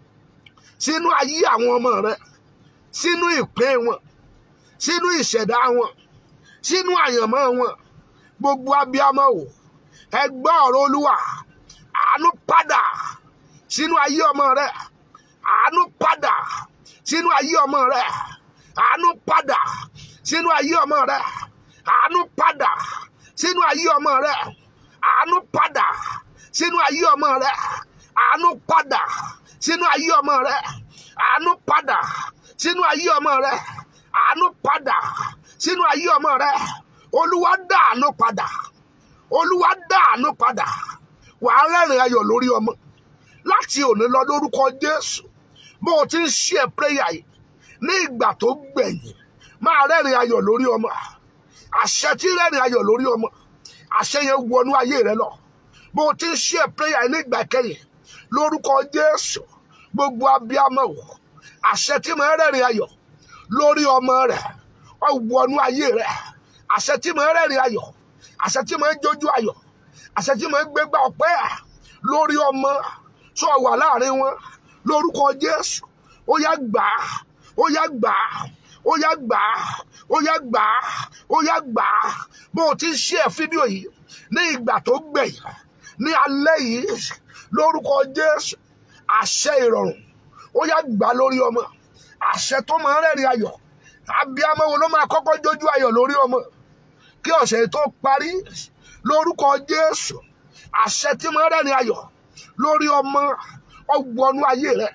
sínú ayé àwọn ọmọ rẹ sínú ìpín wọn sínú ìṣẹ̀dá wọn sínú àyànmọ́ wọn gbogbo abiyamọ o ẹ gbọ́ ọ̀rọ̀ Olúwa àánú padà sínú ayé ọmọ rẹ àánú padà sínú ayé ọmọ rẹ àánú padà sínú ayé ọmọ rẹ àánú padà sínú ayé ọmọ rẹ àánú padà sínú ayé ọmọ rẹ àánú padà sínú ayé ọmọ rẹ àánú padà sínú ayé ọmọ rẹ àánú padà sínú ayé ọmọ rẹ olúwa dá àánú padà olúwa dá àánú padà wàá rẹ́rìn ayọ̀ lórí ọmọ láti òní lọ lórúkọ jésù bó o ti ń ṣe prayer yìí ní ìgbà tó gbẹ̀yìn máa rẹ́rìn ayọ̀ lórí ọmọ àṣẹ tí rẹ́rìn ayọ̀ lórí ọmọ àṣẹ yẹn wọnú ayé rẹ lọ bó o ti ń ṣe prayer yìí ní ìgbà kẹyìn lórúkọ jésù gbogbo abiyamọ o àṣẹ tí mo rẹ́rìn ayọ̀ lórí ọmọ rẹ ó wọnú ayé rẹ àṣẹ tí mo rẹ́rìn ayọ̀ àṣẹ tí mo jójú ayọ̀ àṣẹ tí mo gbégbá ọpẹ́ lórí ọmọ tó wà láàrin wọn lórúkọ jésù ó yá gbà á ó yá gbà á ó yá gbà á ó yá gbà á ó yá gbà á bó o ti ń ṣe fídíò yìí ní ìgbà tó gbẹ̀yìn ní alẹ́ yìí lórúkọ jésù àṣẹ ìrọ̀rùn ó yá gbà á lórí ọmọ àṣẹ tó máa ń rẹ́rìn ayọ̀ abiyamọ wo ló máa kọ́kọ́ jójú ayọ̀ lórí ọmọ kí ọ̀sẹ̀ tó parí lórúkọ jésù àṣẹ tí máa ń rẹ́rìn ayọ̀ lórí ọmọ ọgbọnú ayé rẹ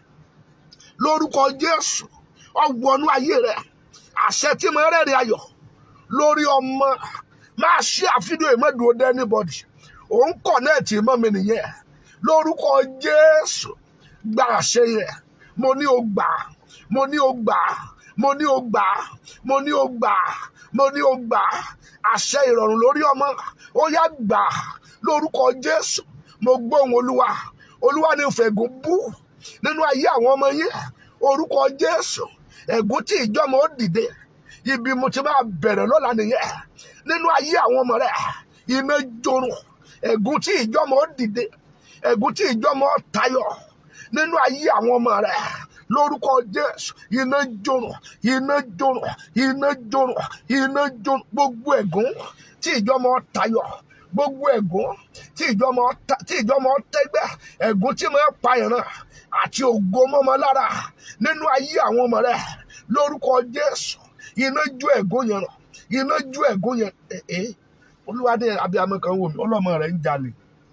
lórúkọ jésù ọgbọnú ayé rẹ àṣẹ tí máa ń rẹ́rìn ayọ̀ lórí ọmọ máa ṣí àfihàn ìmọ̀dúró dé anybody òun kọ̀nẹ́ẹ̀tì mọ́ mi nìyẹn lórúkọ jésù gba àṣẹ yẹn mo ní o gbà mo ní o gbà mo ní o gbà mo ní o gbà mo ní o gbà àṣẹ ìrọ̀rùn lórí ọmọ ó yá gbà lórúkọ jésù mo gbóhùn olúwa olúwa ní fẹ̀gùn bú nínú ayé àwọn ọmọ yín orúkọ jésù ẹ̀gún tí ìjọmọ ó dìde ibi mo ti máa bẹ̀rẹ̀ lọ́la nìyẹn nínú ayé àwọn ọmọ rẹ iná jorun ẹ̀gún tí ìjọmọ ó dìde ẹ̀gún tí ìjọmọ ó tayọ nínú ayé àwọn ọmọ rẹ lórúkọ jésù iná jorun iná jorun iná jorun iná jorun gbogbo ẹ̀gún tí ìjọmọ ó tayọ gbogbo ẹ̀gún tí ìjọmọ ta- tí ìjọmọ tẹ́gbẹ́ ẹ̀gún tí mo pa ìran àti ògo mọ́mọ́ lára nínú ayé àwọn ọmọ rẹ lórúkọ jésù iná jó ẹ̀gún yẹn ràn iná ju ẹ̀gún yẹn ẹ̀ ẹ́ olúwa ní abiyamọ kan wò mí ọlọ́mọ rẹ̀ ń jalè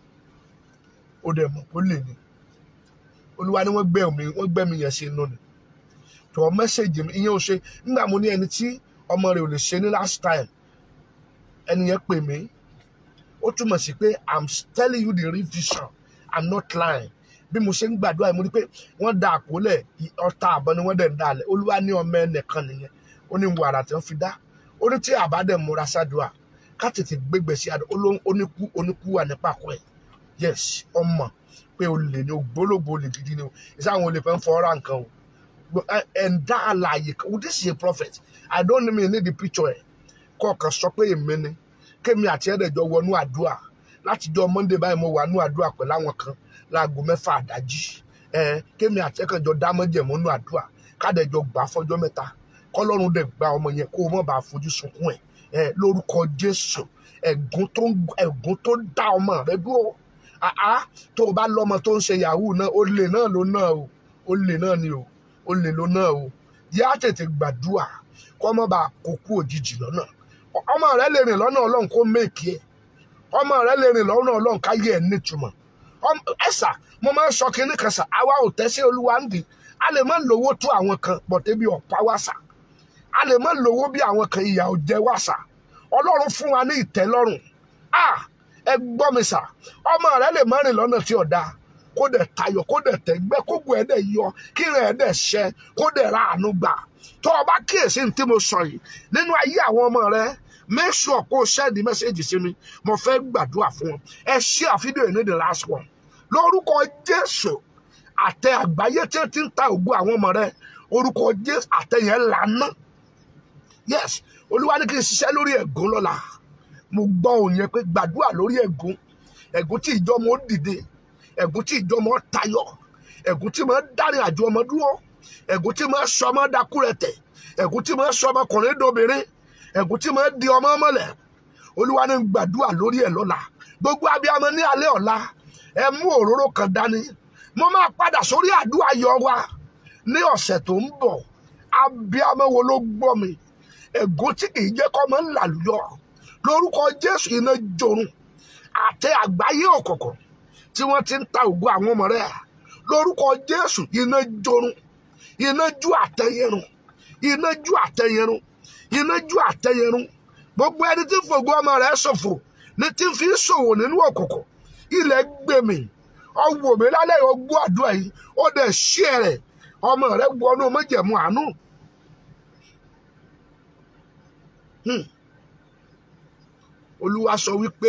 ó dẹ̀ mọ̀ ó lè ní olúwa ní wọ́n gbẹ́ mi wọ́n gbẹ́ mi yẹn sí inú ni tọ́ mẹ́sẹ̀gì mi ìyẹn ò ṣe nígbà mo ní ẹni tí ọmọ rẹ̀ ò lè ṣe ní last time ẹni yẹn pè mí ó túmọ̀ sí pé i'm telling you the real vision i'm not lying bí mo ṣe ń gbàdúrà yìí mo rí pé wọ́n da àkólẹ̀ ọta àbọ̀ ni wọ́n dẹ̀ ń dalẹ̀ olúwa ní ọmọ ẹnìkan nìyẹn ó ní wàrà tí wọ́n fi dá ó ní tí àbá dẹ̀ múra sádùá ká tètè gbégbé sí àdó oníkú oníkú wà ní pàkó ẹ̀ yes ọmọ pé olè ní ògbólógbò olè gidi ni o ìṣe àwọn olè fẹ́ ń fọ́ra nǹkan o ẹ̀ńdá àlàyé kan oh, this is a prophet i don't mean need the picture ẹ̀ kọ̀ọ̀kan sọ pé èmi ni kémi àti ẹ̀rẹ̀jọ wọnú àdúrà láti jọ monday báyìí mo wà nú àdúrà pẹ̀lú àwọn kan láago mẹ́fà àdájí ẹ kémi àti ẹ̀kànjọ dámọ́jẹ̀mọ́nú àdúrà kádẹ́jọ gbà fọjọ́ mẹ́ta kọ́lọ́run dẹ̀ gba ọmọ yẹn kó o mọ̀ bá fojú sunkún ẹ̀ ẹ lórúkọ jésù ẹ̀gún tó ẹ̀gún tó dá ọmọ rẹ dúró àá tó o bá lọ́mọ tó ń ṣe yahoo náà olè náà ló náà o olè náà ni o olè ló náà o yá tètè gbàdúrà kọ́ mọ́ bá kókó òjijì lọ́nà ọmọ rẹ lè rìn lọ́nà ọlọ́run kó méèkì ẹ̀ ọmọ rẹ lè rìn lọ́nà ọlọ́run káyé ẹ̀ nítumọ̀ ẹ̀sà mo máa ń sọ kínní kan sà àwa ò tẹ́sí olúwa ń dì a lè má lówó tó àwọn kan bọ̀dé bí ọ̀pá wá sà a lè má lówó bí àwọn kan ìyà ò jẹ wá sà ọlọ́run fún wa ní ìtẹ́lọ́rùn ah ẹ gbọ́ mi sà ọmọ rẹ lè má rìn lọ́nà tí ò dáa kó dẹ̀ tayọ̀ kó dẹ̀ tẹ̀gbẹ́ kó gbọ́ ẹ̀ dẹ̀ yọ kí rẹ̀ ẹ̀ dẹ̀ ṣẹ kó dẹ̀ ra àánú gbà tó o bá kíyèsí ní tí mo sọ yìí nínú ayé àwọn ọmọ rẹ make sure kó o send message sí mi mo fẹ́ gbàdúrà fún wọn ẹ share fídíò yìí ní the last one lórúkọ jésù àtẹ àgbáyé tí ó ti ń ta ògùn àwọn ọmọ rẹ orúkọ jésù àtẹ yẹn lànà yes olúwa ní kí n ṣiṣẹ́ lórí ẹ̀gún lọ́la mo gbọ́ òun yẹn pé gbàdúrà lórí ẹ̀gún ẹ̀gún tí ìjọmọ ó dìde ẹ̀gún tí ìjọmọ ó tayọ ẹ̀gún tí máa ń dárin àjò ọmọ dúró ẹ̀gún tí máa ń sọ ọmọ dakúrẹ̀tẹ̀ ẹ̀gún tí máa ń sọ ọmọkùnrin dóbìnrin ẹ̀gún tí máa ń di ọmọ mọ́lẹ̀ olúwa ní gbàdúrà lórí ẹ̀ lọ́la gbogbo abiyamọ ní alẹ́ ọ̀la ẹ mú òróró kan dání mo máa padà sórí àdúrà yọ wa ní ọ̀sẹ̀ tó ń bọ̀ abiyamọ wo ló gbọ́ mi ẹ̀gún tí kì í jẹ́ kọ́ mọ́ ń làlùyọ lórúkọ jésù iná jorun àtẹ àgbáyé òkùnkùn tí wọ́n ti ń ta ògùn àwọn ọmọ rẹ̀ lórúkọ jésù iná jorun iná ju àtẹyẹrun iná ju àtẹyẹrun iná ju àtẹyẹrun gbogbo ẹni tí ń fògbó ọmọ rẹ̀ ṣòfò ní tí ń fi ṣòwò nínú òkùnkùn ilẹ̀ gbèmí ọwọ́ mi lálẹ́ ọgbọ́ àdúrà yìí ó dẹ̀ ṣí ẹ̀rẹ̀ ọmọ rẹ̀ wọnú méjèmú àánú. olúwa sọ wípé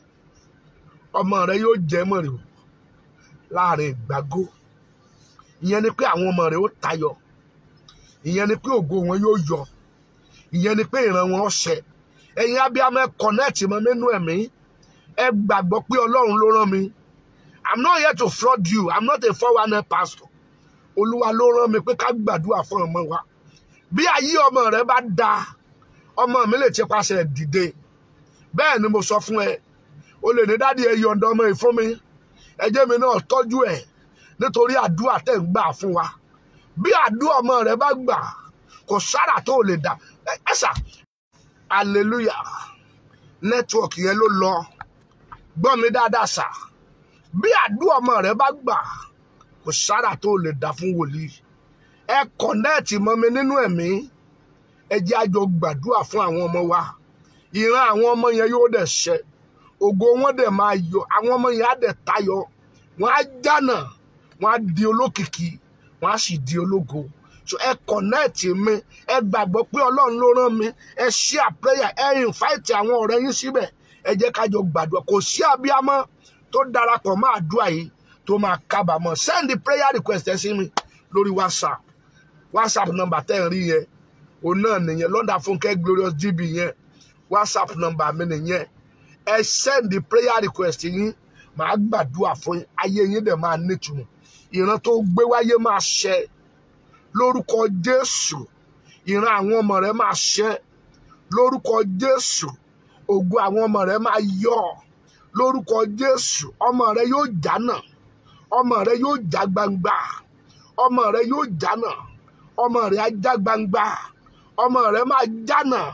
ọmọ rẹ̀ yóò jẹ́ mọ̀rẹ̀ láàrin ìgbàgó ìyẹn ni pé àwọn ọmọ rẹ̀ ó tayọ ìyẹn ni pé ògo wọn yóò yọ ìyẹn ni pé ìran wọn ọ̀sẹ̀ ẹ̀yin abiyamọ ẹ kọ̀nẹ́ẹ̀tì mọ́ nínú ẹ̀mí ẹ gbàgbọ́ pé ọlọ́run ló rán mi i'm not here to fraud you i'm not a four one pastor olúwa ló rán mi pé ká gbàdúrà fún ọmọ wa bí ayé ọmọ rẹ bá da ọmọ mi lè ti paṣẹ dìde bẹ́ẹ̀ ni mo sọ fún ẹ o lè ní dádì ẹ yọ̀ǹda ọmọ yìí fún mi ẹjẹ́ mi náà tọ́jú ẹ̀ nítorí àdúrà tẹ̀ ń gbà fún wa bí àdúrà ọmọ rẹ bá gbà kò sára tó lè dà ẹ ṣá hallelujah nẹ́tíwọ̀kì yẹn ló lọ gbọ́ mi dáadáa sà bí àdúrà ọmọ rẹ bá gbà kò sára tó lè dà fún wòlíì ẹ kọ̀nẹ́ẹ̀tì mọ́ mi nínú ẹ̀mí ẹ jẹ́ àjọ gbàdúrà fún àwọn ọmọ wa ìran àwọn ọmọ yẹn yóò dẹ̀ ṣẹ ògo wọn dẹ̀ máa yọ àwọn ọmọ yẹn á dẹ̀ tayọ wọn á jánà wọn á di olókìkí wọn á sì di ológo so ẹ kọ̀nẹ́ẹ̀tì mi ẹ gbàgbọ́ pé ọlọ́run ló rán mi ẹ share prayer ẹ invite àwọn ọ̀rẹ́ yín síbẹ̀ ẹ jẹ́ kájọ gbàdúrà kò sí abiyamọ tó darapọ̀ mọ́ àdúrà yìí tó máa kábàámọ̀ send the prayer request ẹ sí mi lórí whatsapp whatsapp number tẹ́ ń rí yẹn òun náà nìyẹn lọ́dà fúnkẹ́ glorious gb yẹn whatsapp number mi nìyẹn ẹ send the prayer request yín màá gbàdúrà fún yín ayé yín dẹ̀ máa nítumọ̀ ìran tó gbé wáyé máa ṣẹ lórúkọ jésù ìran àwọn ọmọ rẹ máa ṣẹ lórúkọ jésù ògo àwọn ọmọ rẹ máa yọ lórúkọ jésù ọmọ rẹ yóò jánà ọmọ rẹ yóò já gbangba ọmọ rẹ yóò jánà ọmọ rẹ á já gbangba ọmọ rẹ máa jánà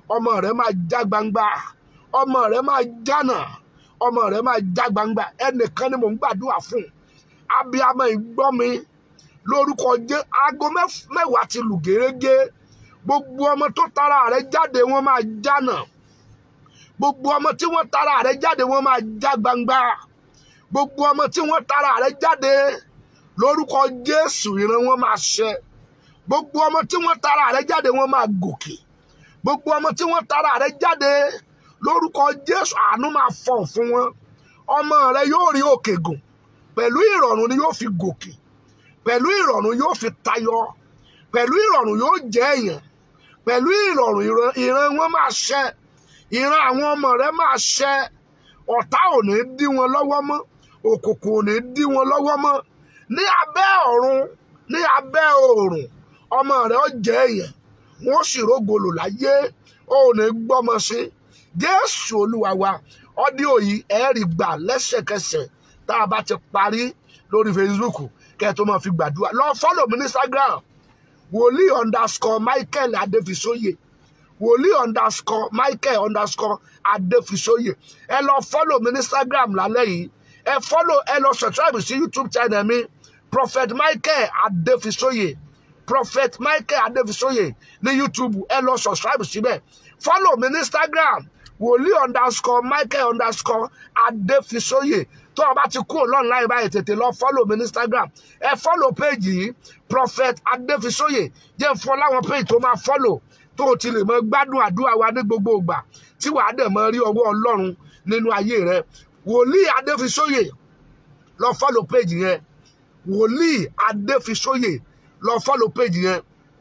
ọmọ rẹ máa já gbangba ọmọ rẹ máa jánà ọmọ rẹ máa já gbangba ẹnìkan ni mò ń gbàdúrà fún abiyamọ ìgbọ́ mi lórúkọ jẹ́ aago mẹ́f- mẹ́wàá ti lù gérégé gbogbo ọmọ tó tara rẹ jáde wọ́n máa jánà gbogbo ọmọ tí wọ́n tara rẹ jáde wọ́n máa já gbangba gbogbo ọmọ tí wọ́n tara rẹ jáde lórúkọ Jésù ìran wọn máa ṣẹ gbogbo ọmọ tí wọ́n tara rẹ jáde wọ́n máa gòkè gbogbo ọmọ tí wọ́n tara rẹ jáde lórúkọ Jésù àánú máa fọ̀ fún wọn ọmọ rẹ yóò rí òkè gùn pẹ̀lú ìrọ̀rùn ni yóò fi gòkè pẹ̀lú ìrọ̀rùn yóò fi tayọ pẹ̀lú ìrọ̀rùn yóò jẹ́ èèyàn pẹ̀lú ìrọ̀rùn ìran ìran wọn máa ṣẹ ìran àwọn ọmọ rẹ máa ṣẹ ọ̀tá ò ní dí wọn lọ́wọ́ mọ́ òkùnkùn ò ní dí wọn lọ́wọ́ mọ́ ní abẹ́ ọ̀run ní abẹ́ oòrùn ọmọ rẹ ó jẹ́ èèyàn wọn ó sì rógolò láyé ó ní gbọ́mọ sí Jésù Olúwa wa ọdíò yìí ẹ̀ẹ́rì gbà lẹ́sẹ̀kẹsẹ̀ tá a bá ti parí lórí Facebook kẹ́ ẹ tó máa fi gbàdúrà lọ fọ́lọ̀ mi ní Instagram wòlíì underscore Michael Adéfisóyè wòlíì underscore Michael underscore Adéfisóyè ẹ lọ fọ́lọ̀ mi ní Instagram lálẹ́ yìí ẹ fọ́lọ̀ ẹ lọ subscribe sí YouTube channel mi Prophet Michael Adéfisóyè Prophet Michael Adéfisóyè ní YouTube ẹ lọ subscribe síbẹ̀ fọ́lọ̀ mi ní Instagram wòlíì underscore Michael underscore Adéfisóyè tó o bá ti kúrò lọ́nláìn báyìí tètè lọ fọ́lọ̀ mi ní Instagram ẹ fọ́lọ̀ péjì yìí Prophet Adéfisóyè jẹ́ fún ọ láwọn péjì tó máa fọ́lọ̀ tó o ti lè mọ gbádùn àdúrà wa ní gbogbo ìgbà tí wàá dẹ̀ mọ rí ọwọ́ Ọlọ́run nínú ayé rẹ wòlíì Adéfisóyè lọ fọ́lọ̀ péjì yẹn wòlíì Adéfisóyè lọ fọ́lọ̀ péjì yẹn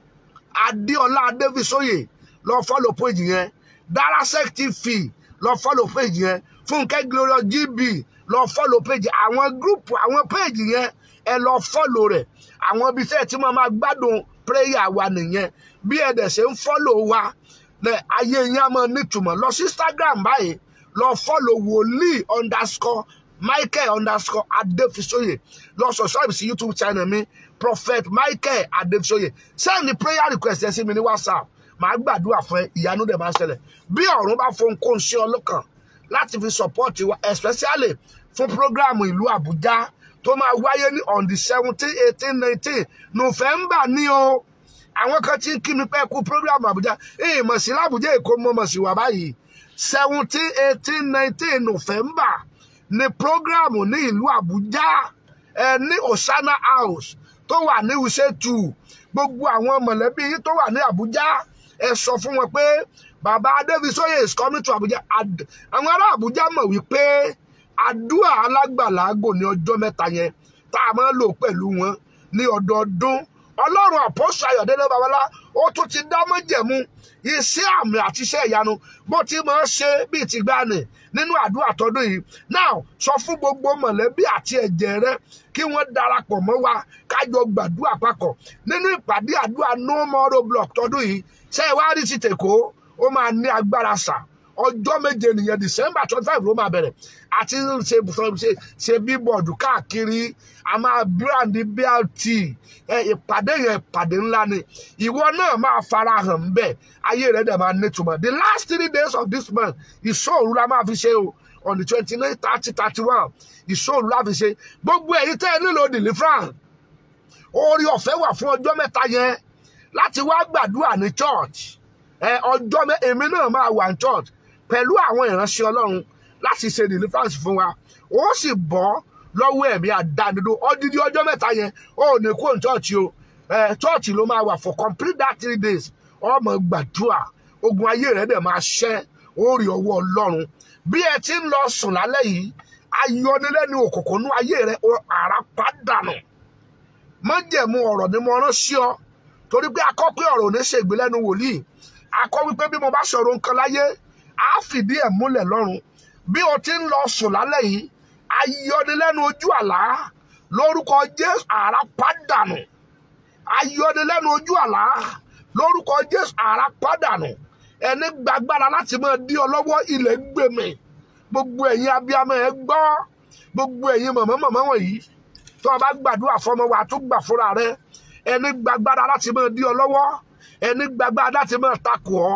Adéọlá Adéfisóyè lọ fọ́lọ̀ péjì yẹn Darasec TV lọ fọ́lọ̀ péjì yẹn Fúnkẹ́ Glorious GB lọ fọ́lọ̀ péjì àwọn gúrùpù àwọn péjì yẹn ẹ lọ fọ́lọ̀ rẹ̀ àwọn ibi tẹ́ ẹ ti máa máa gbádùn prayer wa nìyẹn bí ẹ dẹ̀ ṣe ń fọ́lọ̀ wa lẹ ayé yẹn á máa nítumọ̀ lọ sí Instagram báyìí lọ fọ́lọ̀ wòlíì underscore Michael underscore Adéfisóyè lọ subscribe sí YouTube channel mi Prophet Michael Adéfisóyè send the prayer request ẹ sí mi ní WhatsApp màá gbàdúrà fún ẹ ìyanu dẹ̀ máa ṣẹlẹ̀ bí ọ̀run bá fún kó ń ṣe ọlọ́kàn láti fi support wa especially fún program ìlú Àbújá tó máa wáyé ní on the seventeen eighteen nineteen November ní o àwọn kan ti ń kí mi pé kú program Àbújá èyí mọ̀ sí l'Àbújá Èkó mọ̀ mọ̀ sí wà báyìí seventeen eighteen nineteen November ní program ní ìlú Àbújá ẹ ní Osana House tó wà ní Wuse two gbogbo àwọn mọ̀lẹ́bí yìí tó wà ní Àbújá ẹ sọ fún wọn pé bàbá Adéfisóyè is coming to Abuja Ad- àwọn ará Abuja mọ̀ wípé àdúrà alágbàlágò ní ọjọ́ mẹ́ta yẹn tá a máa ń lò pẹ̀lú wọn ní ọdọọdún ọlọ́run àpọ́sù ayọ̀délé babalá ó tún ti dá májẹ̀mú iṣẹ́ àmì àti iṣẹ́ ìyanu bó ti máa ń ṣe bíi ti gbani nínú àdúrà tọdún yìí now sọ fún gbogbo mọ̀lẹ́bí àti ẹ̀jẹ̀ rẹ kí wọ́n darapọ̀ mọ́ wa kájọ gbàdúrà papọ̀ nínú ìpàdé àdúrà no more roadblock tọdún yìí ṣé ẹ wá rí ti tèkó ó máa ní agbára sà ọjọ́ méje nìyẹn december twenty five ló máa bẹ̀rẹ̀ àti ṣe ṣe ṣe bíbọ̀dù káàkiri a máa brand blt ẹ ìpàdé yẹn ìpàdé ńlá ni ìwọ náà máa fara hàn ńbẹ̀ ayé rẹ̀ dẹ̀ máa nítumọ̀ the last three days of this month ìṣòro la máa fi ṣe o on the twenty nine thirty thirty one ìṣòro la fi ṣe gbogbo èyí tẹ́ ẹ nílò deliverance orí ọ̀fẹ́ wà fún ọjọ́ mẹ́ta yẹn láti wá gbàdúrà ní church ẹ ọjọ́ mẹ́ èmi náà máa wà ní church pẹ̀lú àwọn ìránṣẹ́ ọlọ́run láti ṣe deliverance fún wa ó sì bọ́ lọ́wọ́ ẹ̀mí àdánidó ọdídí ọjọ́ mẹ́ta yẹn ó ní kó ní church o ẹ church ló máa wà for complete that three days ọmọ gbàdúrà ogun ayé rẹ̀ dẹ̀ máa ṣẹ́ ó rí ọwọ́ ọlọ́run bí ẹ ti ń lọ sùn lálẹ́ yìí ayọnilẹ́nu òkùnkùn nú ayé rẹ̀ àrà pàdánù májẹ̀mú ọ̀rọ̀ ni mo rán sí ọ torí pé akọ́ pé ọ̀rọ̀ ò ní ṣe ìgbélẹ́nu wòlíì akọ́ wípé bí mo bá sọ̀rọ̀ nǹkan láyé á fìdí ẹ̀ múlẹ̀ lọ́run bí o ti ń lọ sùn lálẹ́ yìí ayọnilẹ́nu ojú àlá lórúkọ Jésù àrà pàdánù ayọnilẹ́nu ojú àlá lórúkọ Jésù àrà pàdánù ẹni gbàgbára láti máa dí ọ lọ́wọ́ ilẹ̀ gbèmí gbogbo ẹ̀yin abiyamọ ẹ gbọ́ gbogbo ẹ̀yin mọ̀mọ́ mọ̀mọ́ wọ̀nyí tó o bá gbàdúrà fọmọ wa tó gbà fúnra rẹ ẹni gbàgbára láti máa dí ọ lọ́wọ́ ẹni gbàgbára láti máa takò ọ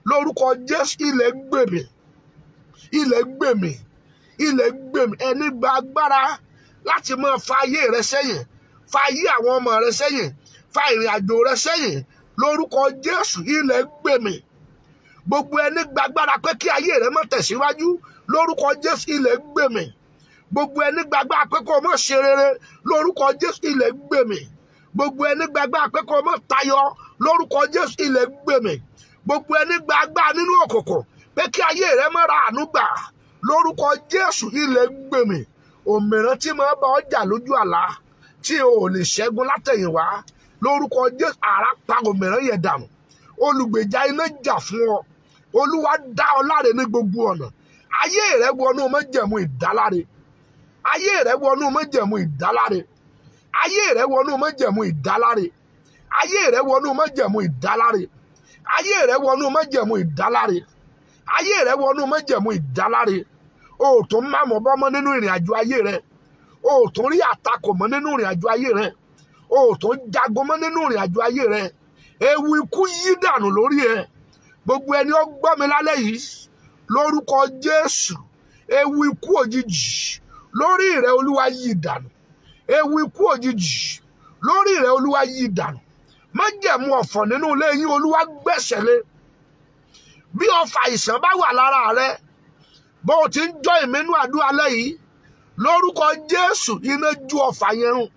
lórúkọ jésù ilẹ̀ gbèmí ilẹ̀ gbèmí ilẹ̀ gbèmí ẹni gba agbára láti máa fa ayé rẹ sẹ́yìn fa ayé àwọn ọmọ rẹ sẹ́yìn fa ìrìn àjò rẹ sẹ́yìn lórúkọ jésù ilẹ̀ gbèmí gbogbo ẹni gba agbára pé kí ayé rẹ má tẹ̀síwájú lórúkọ jésù ilẹ̀ gbèmí gbogbo ẹni gba agbára pé kó o má ṣe rere lórúkọ jésù ilẹ̀ gbèmí gbogbo ẹni gba agbára pé kó o má tayọ lórúkọ jésù ilẹ̀ gbèmí gbogbo ẹni gba agbára nínú òkùnkùn pé kí ayé rẹ má ra àánú gbà lórúkọ jésù ilẹ̀ gbèmí òmìnira tí máa bá ọjà lójú àlá tí o ò lè ṣẹ́gun látẹ̀yìnwá lórúkọ jésù àrá pa òmìnira yẹn dànù olùgbèjà iná jà fún ọ olúwa dá ọ láre ní gbogbo ọ̀nà ayé rẹ wọnú májẹ̀mú ìdáláre ayé rẹ wọnú májẹ̀mú ìdáláre ayé rẹ wọnú májẹ̀mú ìdáláre ayé rẹ wọnú májẹ̀mú ìdáláre ayé rẹ wọnú májẹ̀mú ìdáláre ayé rẹ wọnú májẹ̀mú ìdáláre o ò tún má mọ̀ bọ́mọ́ nínú ìrìn àjò ayé rẹ o ò tún rí àtakò mọ́ nínú ìrìn àjò ayé rẹ o ò tún jago mọ́ nínú ìrìn àjò ayé rẹ ewu ikú yí dànù lórí ẹ gbogbo ẹni ó gbọ́ mi lálẹ́ yìí lórúkọ jésù ewu ikú òjijì lórí rẹ olúwa yí dànù ewu ikú òjijì lórí rẹ olúwa yí dànù májẹ̀mú ọ̀fọ̀ nínú ilé yín olúwa gbẹ̀sẹ̀ lé bí ọfà àìsàn bá wà lára rẹ bó o ti ń jọ ìmínú àdúrà lẹ́yìn lórúkọ jésù iná ju ọfà yẹn run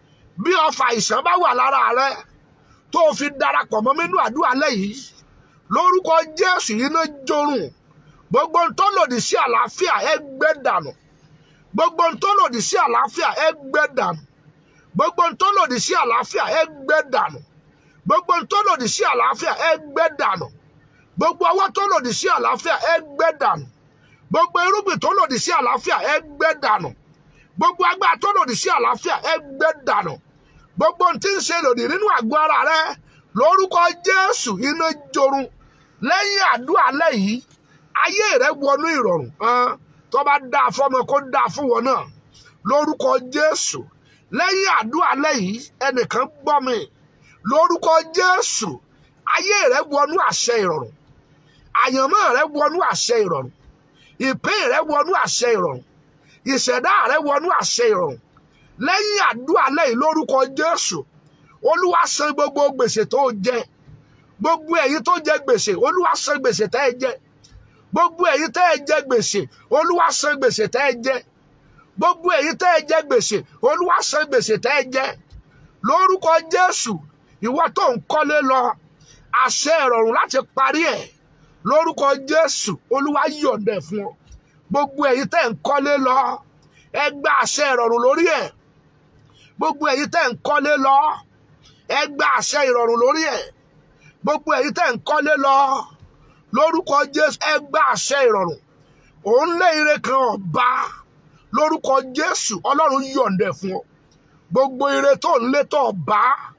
bí ọfà àìsàn bá wà lára rẹ tó o fi darapọ̀ mọ́ mínú àdúrà lẹ́yìn lórúkọ jésù iná jorun gbogbo ohun tó lòdì sí àlàáfíà ẹ gbẹ dànù gbogbo ohun tó lòdì sí àlàáfíà ẹ gbẹ dànù gbogbo ohun tó lòdì sí àlàáfíà ẹ gbẹ dànù gbogbo ohun tó lòdì sí àlàáfíà ẹ gbẹ dànù gbogbo ọwọ́ tó lòdì sí àlàáfíà ẹ gbẹ dànù gbogbo irúgbìn tó lòdì sí àlàáfíà ẹ gbẹ dànù gbogbo agbára tó lòdì sí àlàáfíà ẹ gbẹ dànù gbogbo ohun tí ń ṣe lòdì nínú àgọ́ ara rẹ lórúkọ jésù iná jorun lẹ́yìn àdúrà lẹ́yìn ayé rẹ wọnú ìrọ̀rùn hàn tó bá dáa fọmọ kó dáa fún wọn náà lórúkọ jésù lẹ́yìn àdúrà lẹ́yìn ẹnìkan gbọ́ mi lórúkọ jésù ayé rẹ wọnú àṣẹ ìrọ̀rùn àyànmọ́ rẹ wọnú àṣẹ ìrọ̀rùn ìpín rẹ wọnú àṣẹ ìrọ̀rùn ìṣẹ̀dá rẹ wọnú àṣẹ ìrọ̀rùn lẹ́yìn àdúrà lẹ́yìn lórúkọ jésù olúwa san gbogbo gbèsè tó jẹ gbogbo ẹ̀yin tó jẹ gbèsè olúwa san gbèsè tẹ́ ẹ jẹ gbogbo ẹ̀yin tẹ́ ẹ jẹ gbèsè olúwa san gbèsè tẹ́ ẹ jẹ gbogbo ẹ̀yin tẹ́ ẹ jẹ gbèsè olúwa san gbèsè tẹ́ ẹ jẹ lórúkọ jésù ìwọ tó ń kọ́lé lọ àṣẹ ìrọ̀rùn láti parí ẹ̀ lórúkọ jésù olúwa yọ̀ǹda ẹ̀ fún ọ gbogbo ẹ̀yin tẹ́ ń kọ́lé lọ ẹ gba àṣẹ ìrọ̀rùn lórí ẹ̀ gbogbo ẹ̀yin tẹ́ ń kọ́lé lọ ẹ gba àṣẹ ìrọ̀rùn lórí ẹ̀ gbogbo ẹ̀yin tẹ́ ń kọ́lé lọ lórúkọ jésù ẹ gba àṣẹ ìrọ̀rùn òun lé ire kan ọba lórúkọ jésù ọlọ́run yọ̀ǹda ẹ̀ fún ọ gbogbo ire tó ń lé tó ọba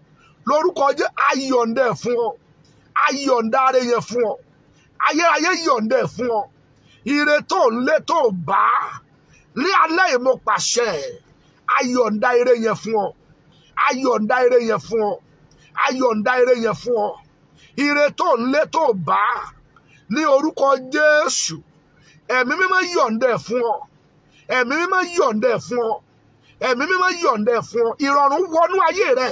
lórúkọ jésù ayọ̀ǹda ẹ̀ fún ọ ayọ̀ǹda ara yẹn fún ọ ayérayé yọ̀ǹda ẹ̀ fún ọ ire tó ń lé tó bá ní alẹ́ yìí mo pàṣẹ ayọ̀ǹda ire yẹn fún ọ ayọ̀ǹda ire yẹn fún ọ ayọ̀ǹda ire yẹn fún ọ ire tó ń lé tó bá ní orúkọ jésù ẹ̀mí mímọ́ yọ̀ǹda ẹ̀ fún ọ ẹ̀mí mímọ́ yọ̀ǹda ẹ̀ fún ọ ẹ̀mí mímọ́ yọ̀ǹda ẹ̀ fún ọ ìrọ̀rùn wọnú ayé rẹ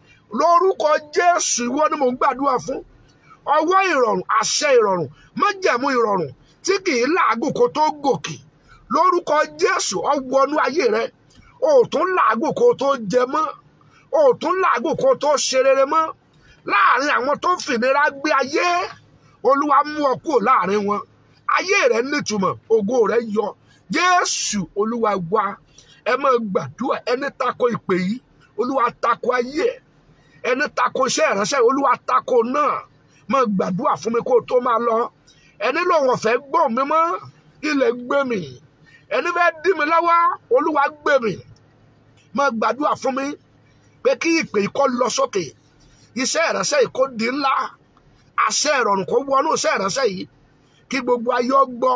lórúkọ jésù ìwọ ni mò ń gbàdúrà fún ọwọ́ ìrọ̀rùn àṣẹ ìrọ̀rùn májẹ̀mú ìrọ̀rùn tí kì í làágùn kó tó gòkè lórúkọ jésù ọwọ́nú ayé rẹ o ò tún làágùn kó tó jẹ mọ́ o ò tún làágùn kó tó ṣe rere mọ́ láàrin àwọn tó ń fìnira gbé ayé olúwa mú ọ kúrò láàrin wọn ayé rẹ nítumọ̀ ògo rẹ yọ jésù olúwa wá ẹ máa gbàdúrà ẹni tako ìpè yìí olúwa tako ayé ẹ ẹni tako iṣẹ́ ìránṣẹ́ olúwa tako náà máa gbàdúrà fún mi kó o tó máa lọ ẹni lòun ọ̀fẹ́ gbọ́ mi mọ́ ilẹ̀ gbé mi ẹni fẹ́ dí mi lọ́wọ́ olúwa gbé mi máa gbàdúrà fún mi pé kí ìpè yìí kó lọ sókè iṣẹ́ ìránṣẹ́ yìí kó di ńlá àṣẹ ìrọ̀rùn kó wọnú iṣẹ́ ìránṣẹ́ yìí kí gbogbo ayé ó gbọ́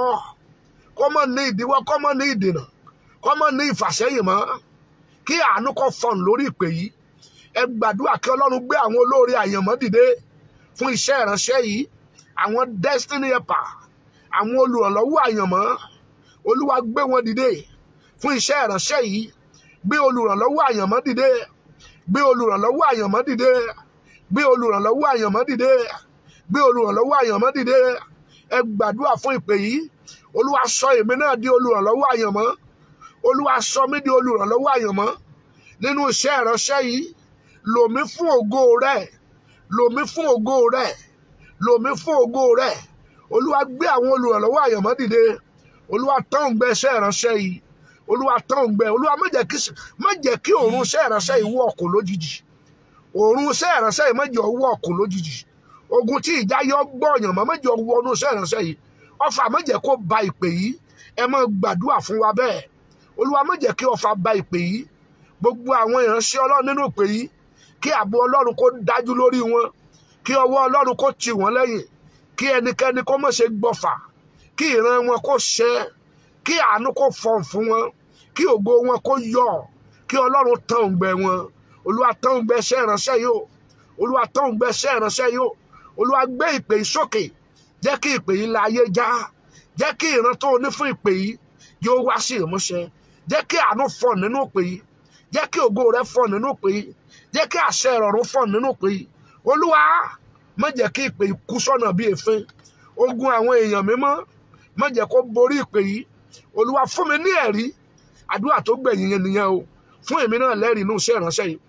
kó mọ̀ ní ìdíwọ́ kó mọ̀ ní ìdènà kó mọ̀ ní ìfàsẹ́yìn mọ́ kí àánú kó fọ̀n lórí ìpè yìí ẹ gbàdúrà kí ọlọ́run gbé àwọn olóore àyànmọ́ dìde fún iṣẹ́ ìránṣẹ́ yìí àwọn destiny helper àwọn olùrànlọ́wọ́ àyànmọ́ olúwa gbé wọn dìde fún iṣẹ́ ìránṣẹ́ yìí gbé olùrànlọ́wọ́ àyànmọ́ dìde gbé olùrànlọ́wọ́ àyànmọ́ dìde gbé olùrànlọ́wọ́ àyànmọ́ dìde gbé olùrànlọ́wọ́ àyànmọ́ dìde ẹ gbàdúrà fún ìpè yìí olúwa sọ èmi náà di olùrànlọ́wọ́ àyànmọ́ olúwa sọ mí di olùrànlọ́wọ́ àyànmọ́ nínú iṣẹ́ ìránṣẹ́ yìí lò mí fún ògo rẹ lò mí fún ògo rẹ lò mí fún ògo rẹ olúwa gbé àwọn olùrànlọ́wọ́ àyànmọ́ dìde olúwa tán gbẹ iṣẹ́ ìránṣẹ́ yìí olúwa tán gbẹ olúwa má jẹ́ kí má jẹ́ kí òórùn iṣẹ́ ìránṣẹ́ yìí wọ̀ ọ̀kùn lójijì òórùn iṣẹ́ ìránṣẹ́ yìí má jẹ́ wọ̀ ọ̀kùn lójijì ogun tí ìjà yọ gbọ̀yàn mọ́ má jẹ́ wọnú iṣẹ́ ìránṣẹ́ yìí ọfà má jẹ́ kó ba ìpè yìí ẹ máa gbàdúrà fún wa bẹ́ẹ̀ olúwa má jẹ́ kí ọfà ba ìpè yìí gbogbo àwọn ìránṣẹ́ ọlọ́run nínú ìpè yìí kí ààbò ọlọ́run kó dájú lórí wọn kí ọwọ́ ọlọ́run kó tì wọ́n lẹ́yìn kí ẹnikẹ́ni kó má ṣe gbọ́fà kí ìran wọn kó ṣẹ kí àánú kó fọ̀n fún wọn kí ògo wọn kó yọ kí ọlọ́run tán òǹgbẹ wọn olúwa tán òǹgbẹ iṣẹ́ ìránṣẹ́ yìí o olúwa tán òǹgbẹ iṣẹ́ ìránṣẹ́ yìí o olúwa gbé ìpè yìí sókè jẹ́ kí ìpè yìí la ayé já jẹ́ kí ìran tó o ní fún ìpè yìí yóò wá sí ìmúṣẹ jẹ́ kí àánú fọ̀n nínú ìpè yìí jẹ́ kí ògo rẹ fọ̀n nínú ìpè yìí jẹ́ kí àṣẹ ìrọ̀rùn fọ̀n nínú ìpè yìí olúwa má jẹ́ kí ìpè yìí kú sọ́nà bí èéfín ogun àwọn èèyàn mímọ́ má jẹ́ kó borí ìpè yìí olúwa fún mi ní ẹ̀rí àdúrà tó gbẹ̀yìn yẹn nìyẹn o fún èmi náà lẹ́rìí inú iṣẹ́ ìránṣẹ́ yìí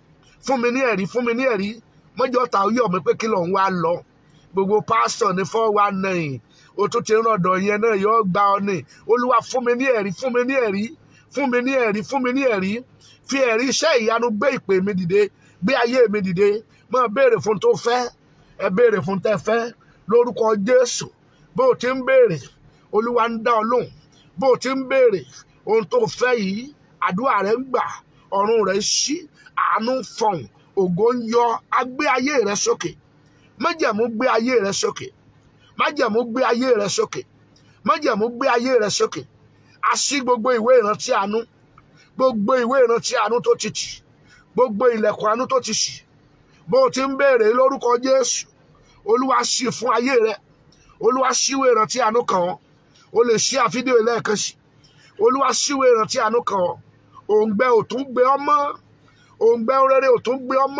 fún mi ní ẹ̀rí fún mi ní ẹ̀rí mọ́jọ́ ta yọ̀ mí pé kí lòun wá lọ gbogbo pásítọ̀ ní four one nine o tún ti rọ̀dọ̀ yẹn náà yóò gba ọ ní olúwa fún mi ní ẹ̀rí fún mi ní ẹ̀rí fún mi ní ẹ̀rí fún mi ní ẹ̀rí fi ẹ̀rí iṣẹ́ ìyanu gbé ìpè mi dìde gbé ayé mi dìde máa béèrè fún tó fẹ́ ẹ béèrè fún tẹ́ fẹ́ lórúkọ jésù bó o ti ń béèrè olúwa ń dá ọ lóhùn bó o ti ń béèrè ohun tó fẹ́ yìí àdúrà rẹ ń gbà ọ̀run rẹ ṣí àánú fọ̀hún ògo ń yọ agbé ayé rẹ sókè májẹ̀mú gbé ayé rẹ sókè májẹ̀mú gbé ayé rẹ sókè májẹ̀mú gbé ayé rẹ sókè a ṣí gbogbo ìwé ìrántí àánú gbogbo ìwé ìrántí àánú tó ti tì gbogbo ilẹ̀kùn àánú tó ti ṣì bó o ti ń béèrè lórúkọ jésù olúwa ṣí fún ayé rẹ olúwa ṣíwé ìrántí àánú kan ọ́ o lè ṣí àfídíò lẹ́ẹ̀kan sí olúwa ṣíwé ìrántí àánú kan ọ́ òǹgbẹ ò tún gbé ọmọ òǹgbẹ rere ò tún gbé ọmọ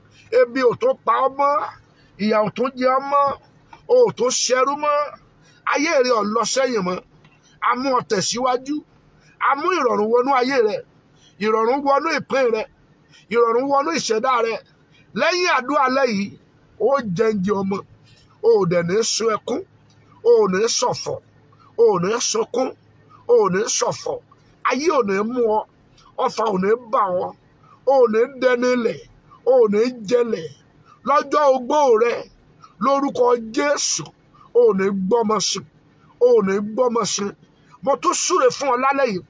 ebi ò tún pa ọmọ ìyà ò tún jẹ ọmọ o ò tún ṣẹrú mọ́ ayé rẹ ò lọ sẹ́yìn mọ́ a mú ọ tẹ̀síwájú a mú ìrọ̀rùn wọnú ayé rẹ ìrọ̀rùn wọnú ìpín rẹ ìrọ̀rùn wọnú ìṣẹ̀dá rẹ lẹ́yìn àdúrà lẹ́yìn ó jẹ́ǹjẹ́ ọmọ o ò dẹ̀ ní sun ẹkún o ò ní ṣọ̀fọ̀ o ò ní sunkún o ò ní ṣọ̀fọ̀ ayé ò ní mú ọ ọfà ò ní bà ọ o ò ní dẹnilẹ̀ o ò ní jẹlẹ̀ lọ́jọ́ ogbó rẹ lórúkọ Jésù o ò ní gbọ́mọ sí o ò ní gbọ́mọ sí mo tún súre fún ọ lálẹ́ yìí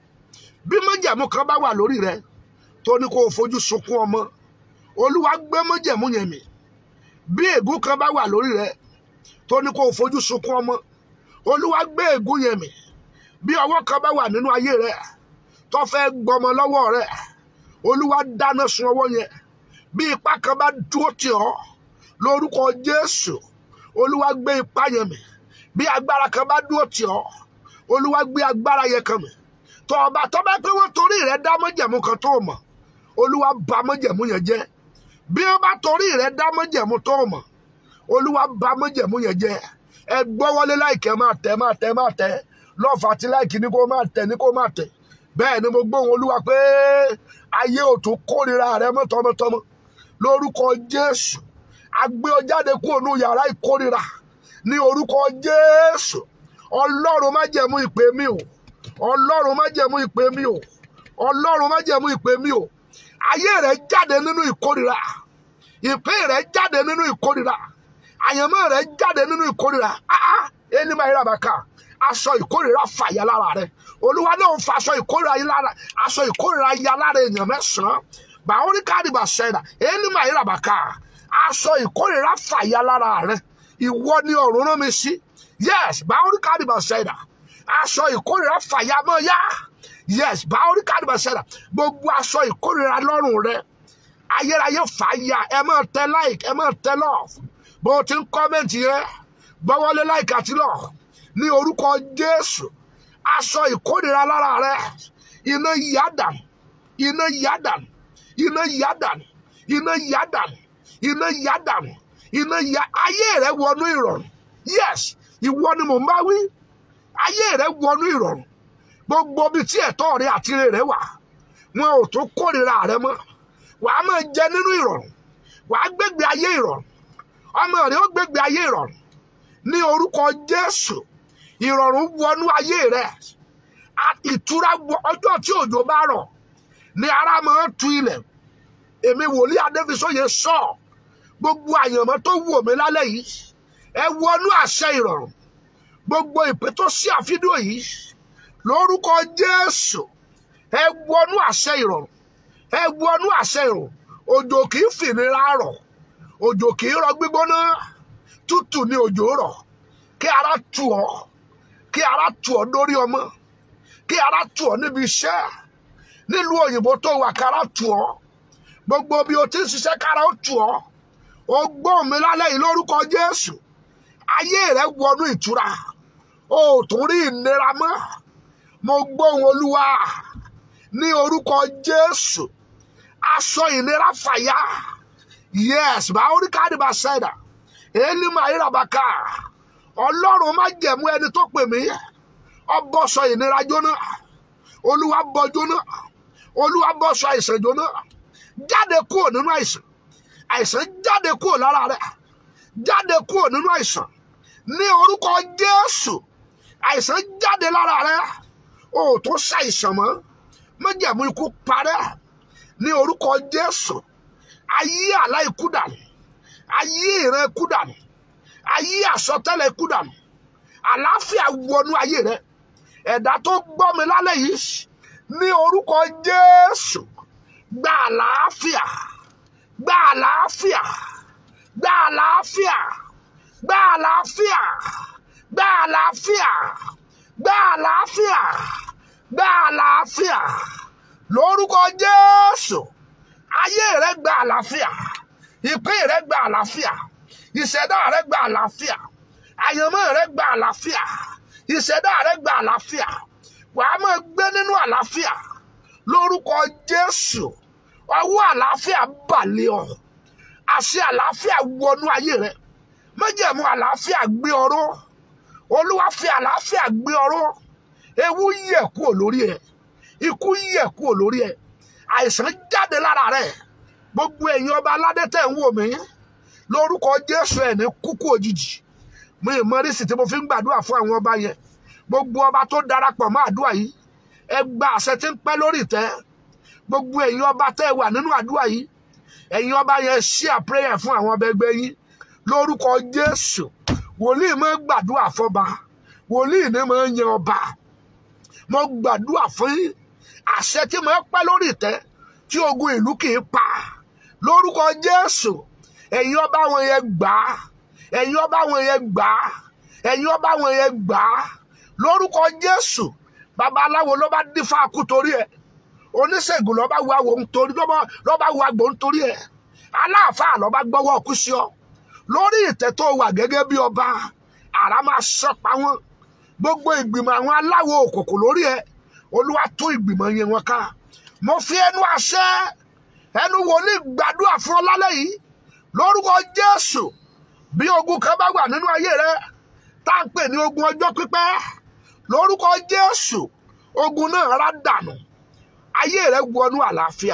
bí májẹ̀mú kan bá wà lórí rẹ tó ní kó o fojú sunkún ọmọ olúwa gbé májẹ̀mú yẹn mì bí ègún kan bá wà lórí rẹ tó ní kó o fojú sunkún ọmọ olúwa gbé ègún yẹn mì bí ọwọ́ kan bá wà nínú ayé rẹ tó fẹ́ gbọmọ lọ́wọ́ rẹ olúwa dáná sun ọwọ́ yẹn bí ipá kan bá dúró tì ọ́ lórúkọ jésù olúwa gbé ipá yẹn mì bí agbára kan bá dúró tì ọ́ olúwa gbé agbára yẹn kan mì tó ọba tó bá pé wọ́n torí rẹ dá májẹ̀mú kan tó mọ̀ olúwa bà májẹ̀mú yẹn jẹ́ bí wọ́n bá torí rẹ dá májẹ̀mú tó mọ̀ olúwa bà májẹ̀mú yẹn jẹ́ ẹ gbọ́wọ́lé láìkẹ́ máa tẹ̀ máa tẹ̀ máa tẹ̀ lọ́ọ̀fà àti láìkí ní kó máa tẹ̀ ní kó máa tẹ̀ bẹ́ẹ̀ ni mo gbóhùn olúwa pé ayé ò tún kórìíra rẹ mọ́ tọmọtọmọ lórúkọ jésù agbé ọ jáde kúrò ní yàrá ìkórìíra ní orúkọ jésù ọlọ́run má jẹ̀mú ìpè mi o ọlọ́run má jẹ̀mú ìpè mi o ọlọ́run má jẹ̀mú ìpè mi o ayé rẹ jáde nínú ìkórìíra ìpín rẹ jáde nínú ìkórìíra àyànmọ́ rẹ jáde nínú ìkórìíra ah ẹni máa yára bàkà aṣọ ìkórìíra fàyà lára rẹ olúwa náà fa aṣọ ìkórìíra yìí lára aṣọ ìkórìíra ya lára èèyàn mẹ́sàn-án bàórí káàdìbà sẹ́dà ẹni máa yára bàkà aṣọ ìkórìíra fàyà lára rẹ ìwọ ni ọ̀run rán mi sí yes bàórí káàdìbà sẹ́dà aṣọ ìkórìíra fàyà mọ́ yá yes bàórí káàdìbà sẹ́dà gbogbo aṣọ ìkórìíra lọ́rùn rẹ ayérayé fàyà ẹ máa tẹ like ẹ máa tẹ love bó o ti ń kọ́mẹ̀ntì yẹn gbọ́wọ́lé láìka tí lọ ní orúkọ jésù aṣọ ìkórìíra lára rẹ iná yádàn iná yádàn iná yádàn iná yádàn iná yádàn iná yá ayé rẹ wọnú ìrọ̀rùn yes ìwọ ni mò ń bá wí ayé rẹ wọnú ìrọ̀rùn gbogbo bíi tí ẹ̀tọ́ rẹ àti ire rẹ wà wọn ò tún kórìíra rẹ mọ́ wàá máa jẹ nínú ìrọ̀rùn wàá gbégbé ayé ìrọ̀rùn ọmọ rẹ ó gbégbé ayé ìrọ̀rùn ní orúkọ jésù ìrọ̀rùn wọnú ayé rẹ A- ìtura wọ- ọjọ́ tí òjò bá rọ̀ ni ara máa ń tu ilẹ̀ èmi wòlíì adéfisóye sọ gbogbo àyànmọ́ tó wù mí lálẹ́ yìí ẹ wọnú àṣẹ ìrọ̀rùn gbogbo ìpè tó sí àfídíò yìí lórúkọ jésù ẹ wọnú àṣẹ ìrọ̀rùn ẹ wọnú àṣẹ ìrọ̀rùn òjò kì í fìnira rọ̀ òjò kì í rọ gbígbóná tútù ni òjò rọ̀ kí ara tù ọ́ kí ara tù ọ́ lórí ọmọ kí ara tù ọ́ níbi iṣẹ́ nílùú òyìnbó tó wà kára tù ọ́ gbogbo bí o ti ń ṣiṣẹ́ kára ó tù ọ́ ó gbóhùn mi lálẹ́ yìí lórúkọ jésù ayé rẹ wọnú ìtura o ò tún rí ìnira mọ́ mo gbóhùn olúwa ní orúkọ jésù aṣọ ìnira fàyà yes báwórí káàdì bá ṣẹ̀dá èlì máa yíra bá ká ọlọ́run má jẹ̀mú ẹni tó pè mí ọbọ̀sọ ìnira jóná olúwa bọ́ jóná olúwa bọ́sọ àìsàn jóná jáde kúrò nínú àìsàn àìsàn jáde kúrò lára rẹ jáde kúrò nínú àìsàn ní orúkọ jésù àìsàn jáde lára rẹ o ò tó ṣàìsàn mọ́ májẹ̀mú ikú parẹ́ ní orúkọ jésù ayé àlá ikú dànù ayé ìran ikú dànù ayé àsọtẹ́lẹ̀ ikú dànù àlàáfíà wọnú ayé rẹ ẹ̀dá tó gbọ́ mi lálẹ́ yìí ní orúkọ jésù gba àlàáfíà gba àlàáfíà gba àlàáfíà gba àlàáfíà gba àlàáfíà gba àlàáfíà gba àlàáfíà lórúkọ jésù ayé rẹ gba àlàáfíà ìpín rẹ gba àlàáfíà ìṣẹ̀dá rẹ gba àlàáfíà àyànmọ́ rẹ gba àlàáfíà ìṣẹ̀dá rẹ gba àlàáfíà wàá máa gbé nínú àlàáfíà lórúkọ jésù ọwọ́ àlàáfíà balẹ̀ ọ àṣẹ àlàáfíà wọnú ayé rẹ májẹ̀mú àlàáfíà gbé ọrọ̀ olúwa fi àlàáfíà gbé ọrọ̀ ewu yẹ̀ kúrò lórí ẹ ikú yẹ̀ kúrò lórí ẹ àìsàn jáde lára rẹ gbogbo ẹ̀yin ọba aládé tẹ̀ ń wò mí lórúkọ jésù ẹ̀ ní kúkú òjijì mi ì mọ rísì tí mo fi ń gbàdúrà fún àwọn ọba yẹn gbogbo ọba tó darapọ̀ mọ́ àdúrà yìí ẹ gba àṣẹ tí ń pẹ́ lórí ìtẹ́ gbogbo ẹ̀yin ọba tẹ́ ẹ wà nínú àdúrà yìí ẹ̀yin ọba yẹn share prayer fún àwọn ọba ẹgbẹ́ yín lórúkọ jésù wòlíì máa ń gbàdúrà fọba wòlíì ní máa ń yan ọba mo gbàdúrà fún yín àṣẹ tí máa ń pẹ́ lórí ìtẹ́ tí ogun ìlú kì í pa lórúkọ jésù ẹ̀yin ọba wọn yẹn gbà á ẹ̀yin ọba wọn yẹn gbà á ẹ̀yin ọba wọn yẹn gbà á lórúkọ jésù babaláwo ló bá dífá kú torí ẹ̀ oníṣègùn ló bá wo àwò nítorí ló bá wo àgbò nítorí ẹ̀ aláàfáà ló bá gbọ́wọ́ kú sí ọ lórí ìtẹ́ tó wà gẹ́gẹ́ bí ọba àrá máa sọpa wọn gbogbo ìgbìmọ̀ àwọn aláwo òkòkò lórí ẹ̀ olúwa tó ìgbìmọ̀ yẹn wọn ká mo fi ẹnu àṣẹ ẹnu wòlíì gbàdúrà fún ọ lálẹ́ yìí lórúkọ jésù bí ogun kan bá wà nínú ayé rẹ tá à ń pè ní ogun ọjọ́ pípẹ́ lórúkọ jésù ogun náà rá dànù ayé rẹ wọnú àlàáfíà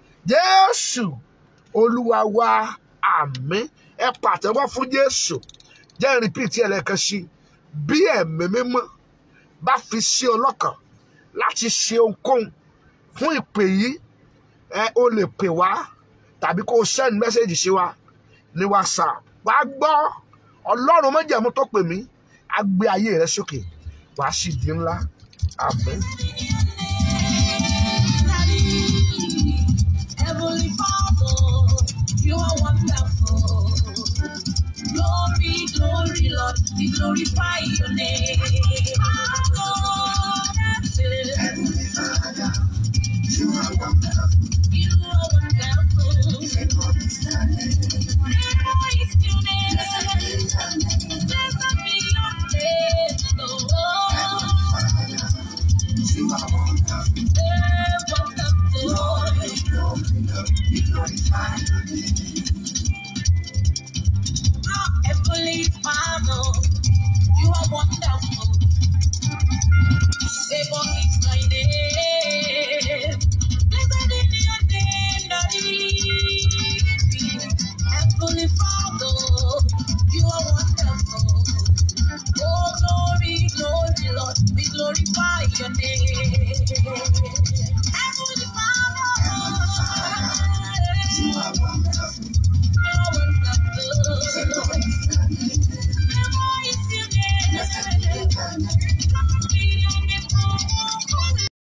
jésù olúwa wa àmín ẹ pàtẹ́wọ́ fún jésù jẹ́ rìpíìtì ẹlẹ́kan sí bí ẹ̀mí mímọ́ bá fi sí ọlọ́kàn láti ṣe ohunkóhun fún ìpè yìí ẹ o lè pè wá tàbí kó o send message sí wa ní whatsapp wá gbọ́ ọlọ́run májẹ̀mú tó pè mí á gbé ayé rẹ sókè wàá sì di ńlá àmín. Heavenly Father, you are wonderful. Glory, glory, Lord, we glorify your name.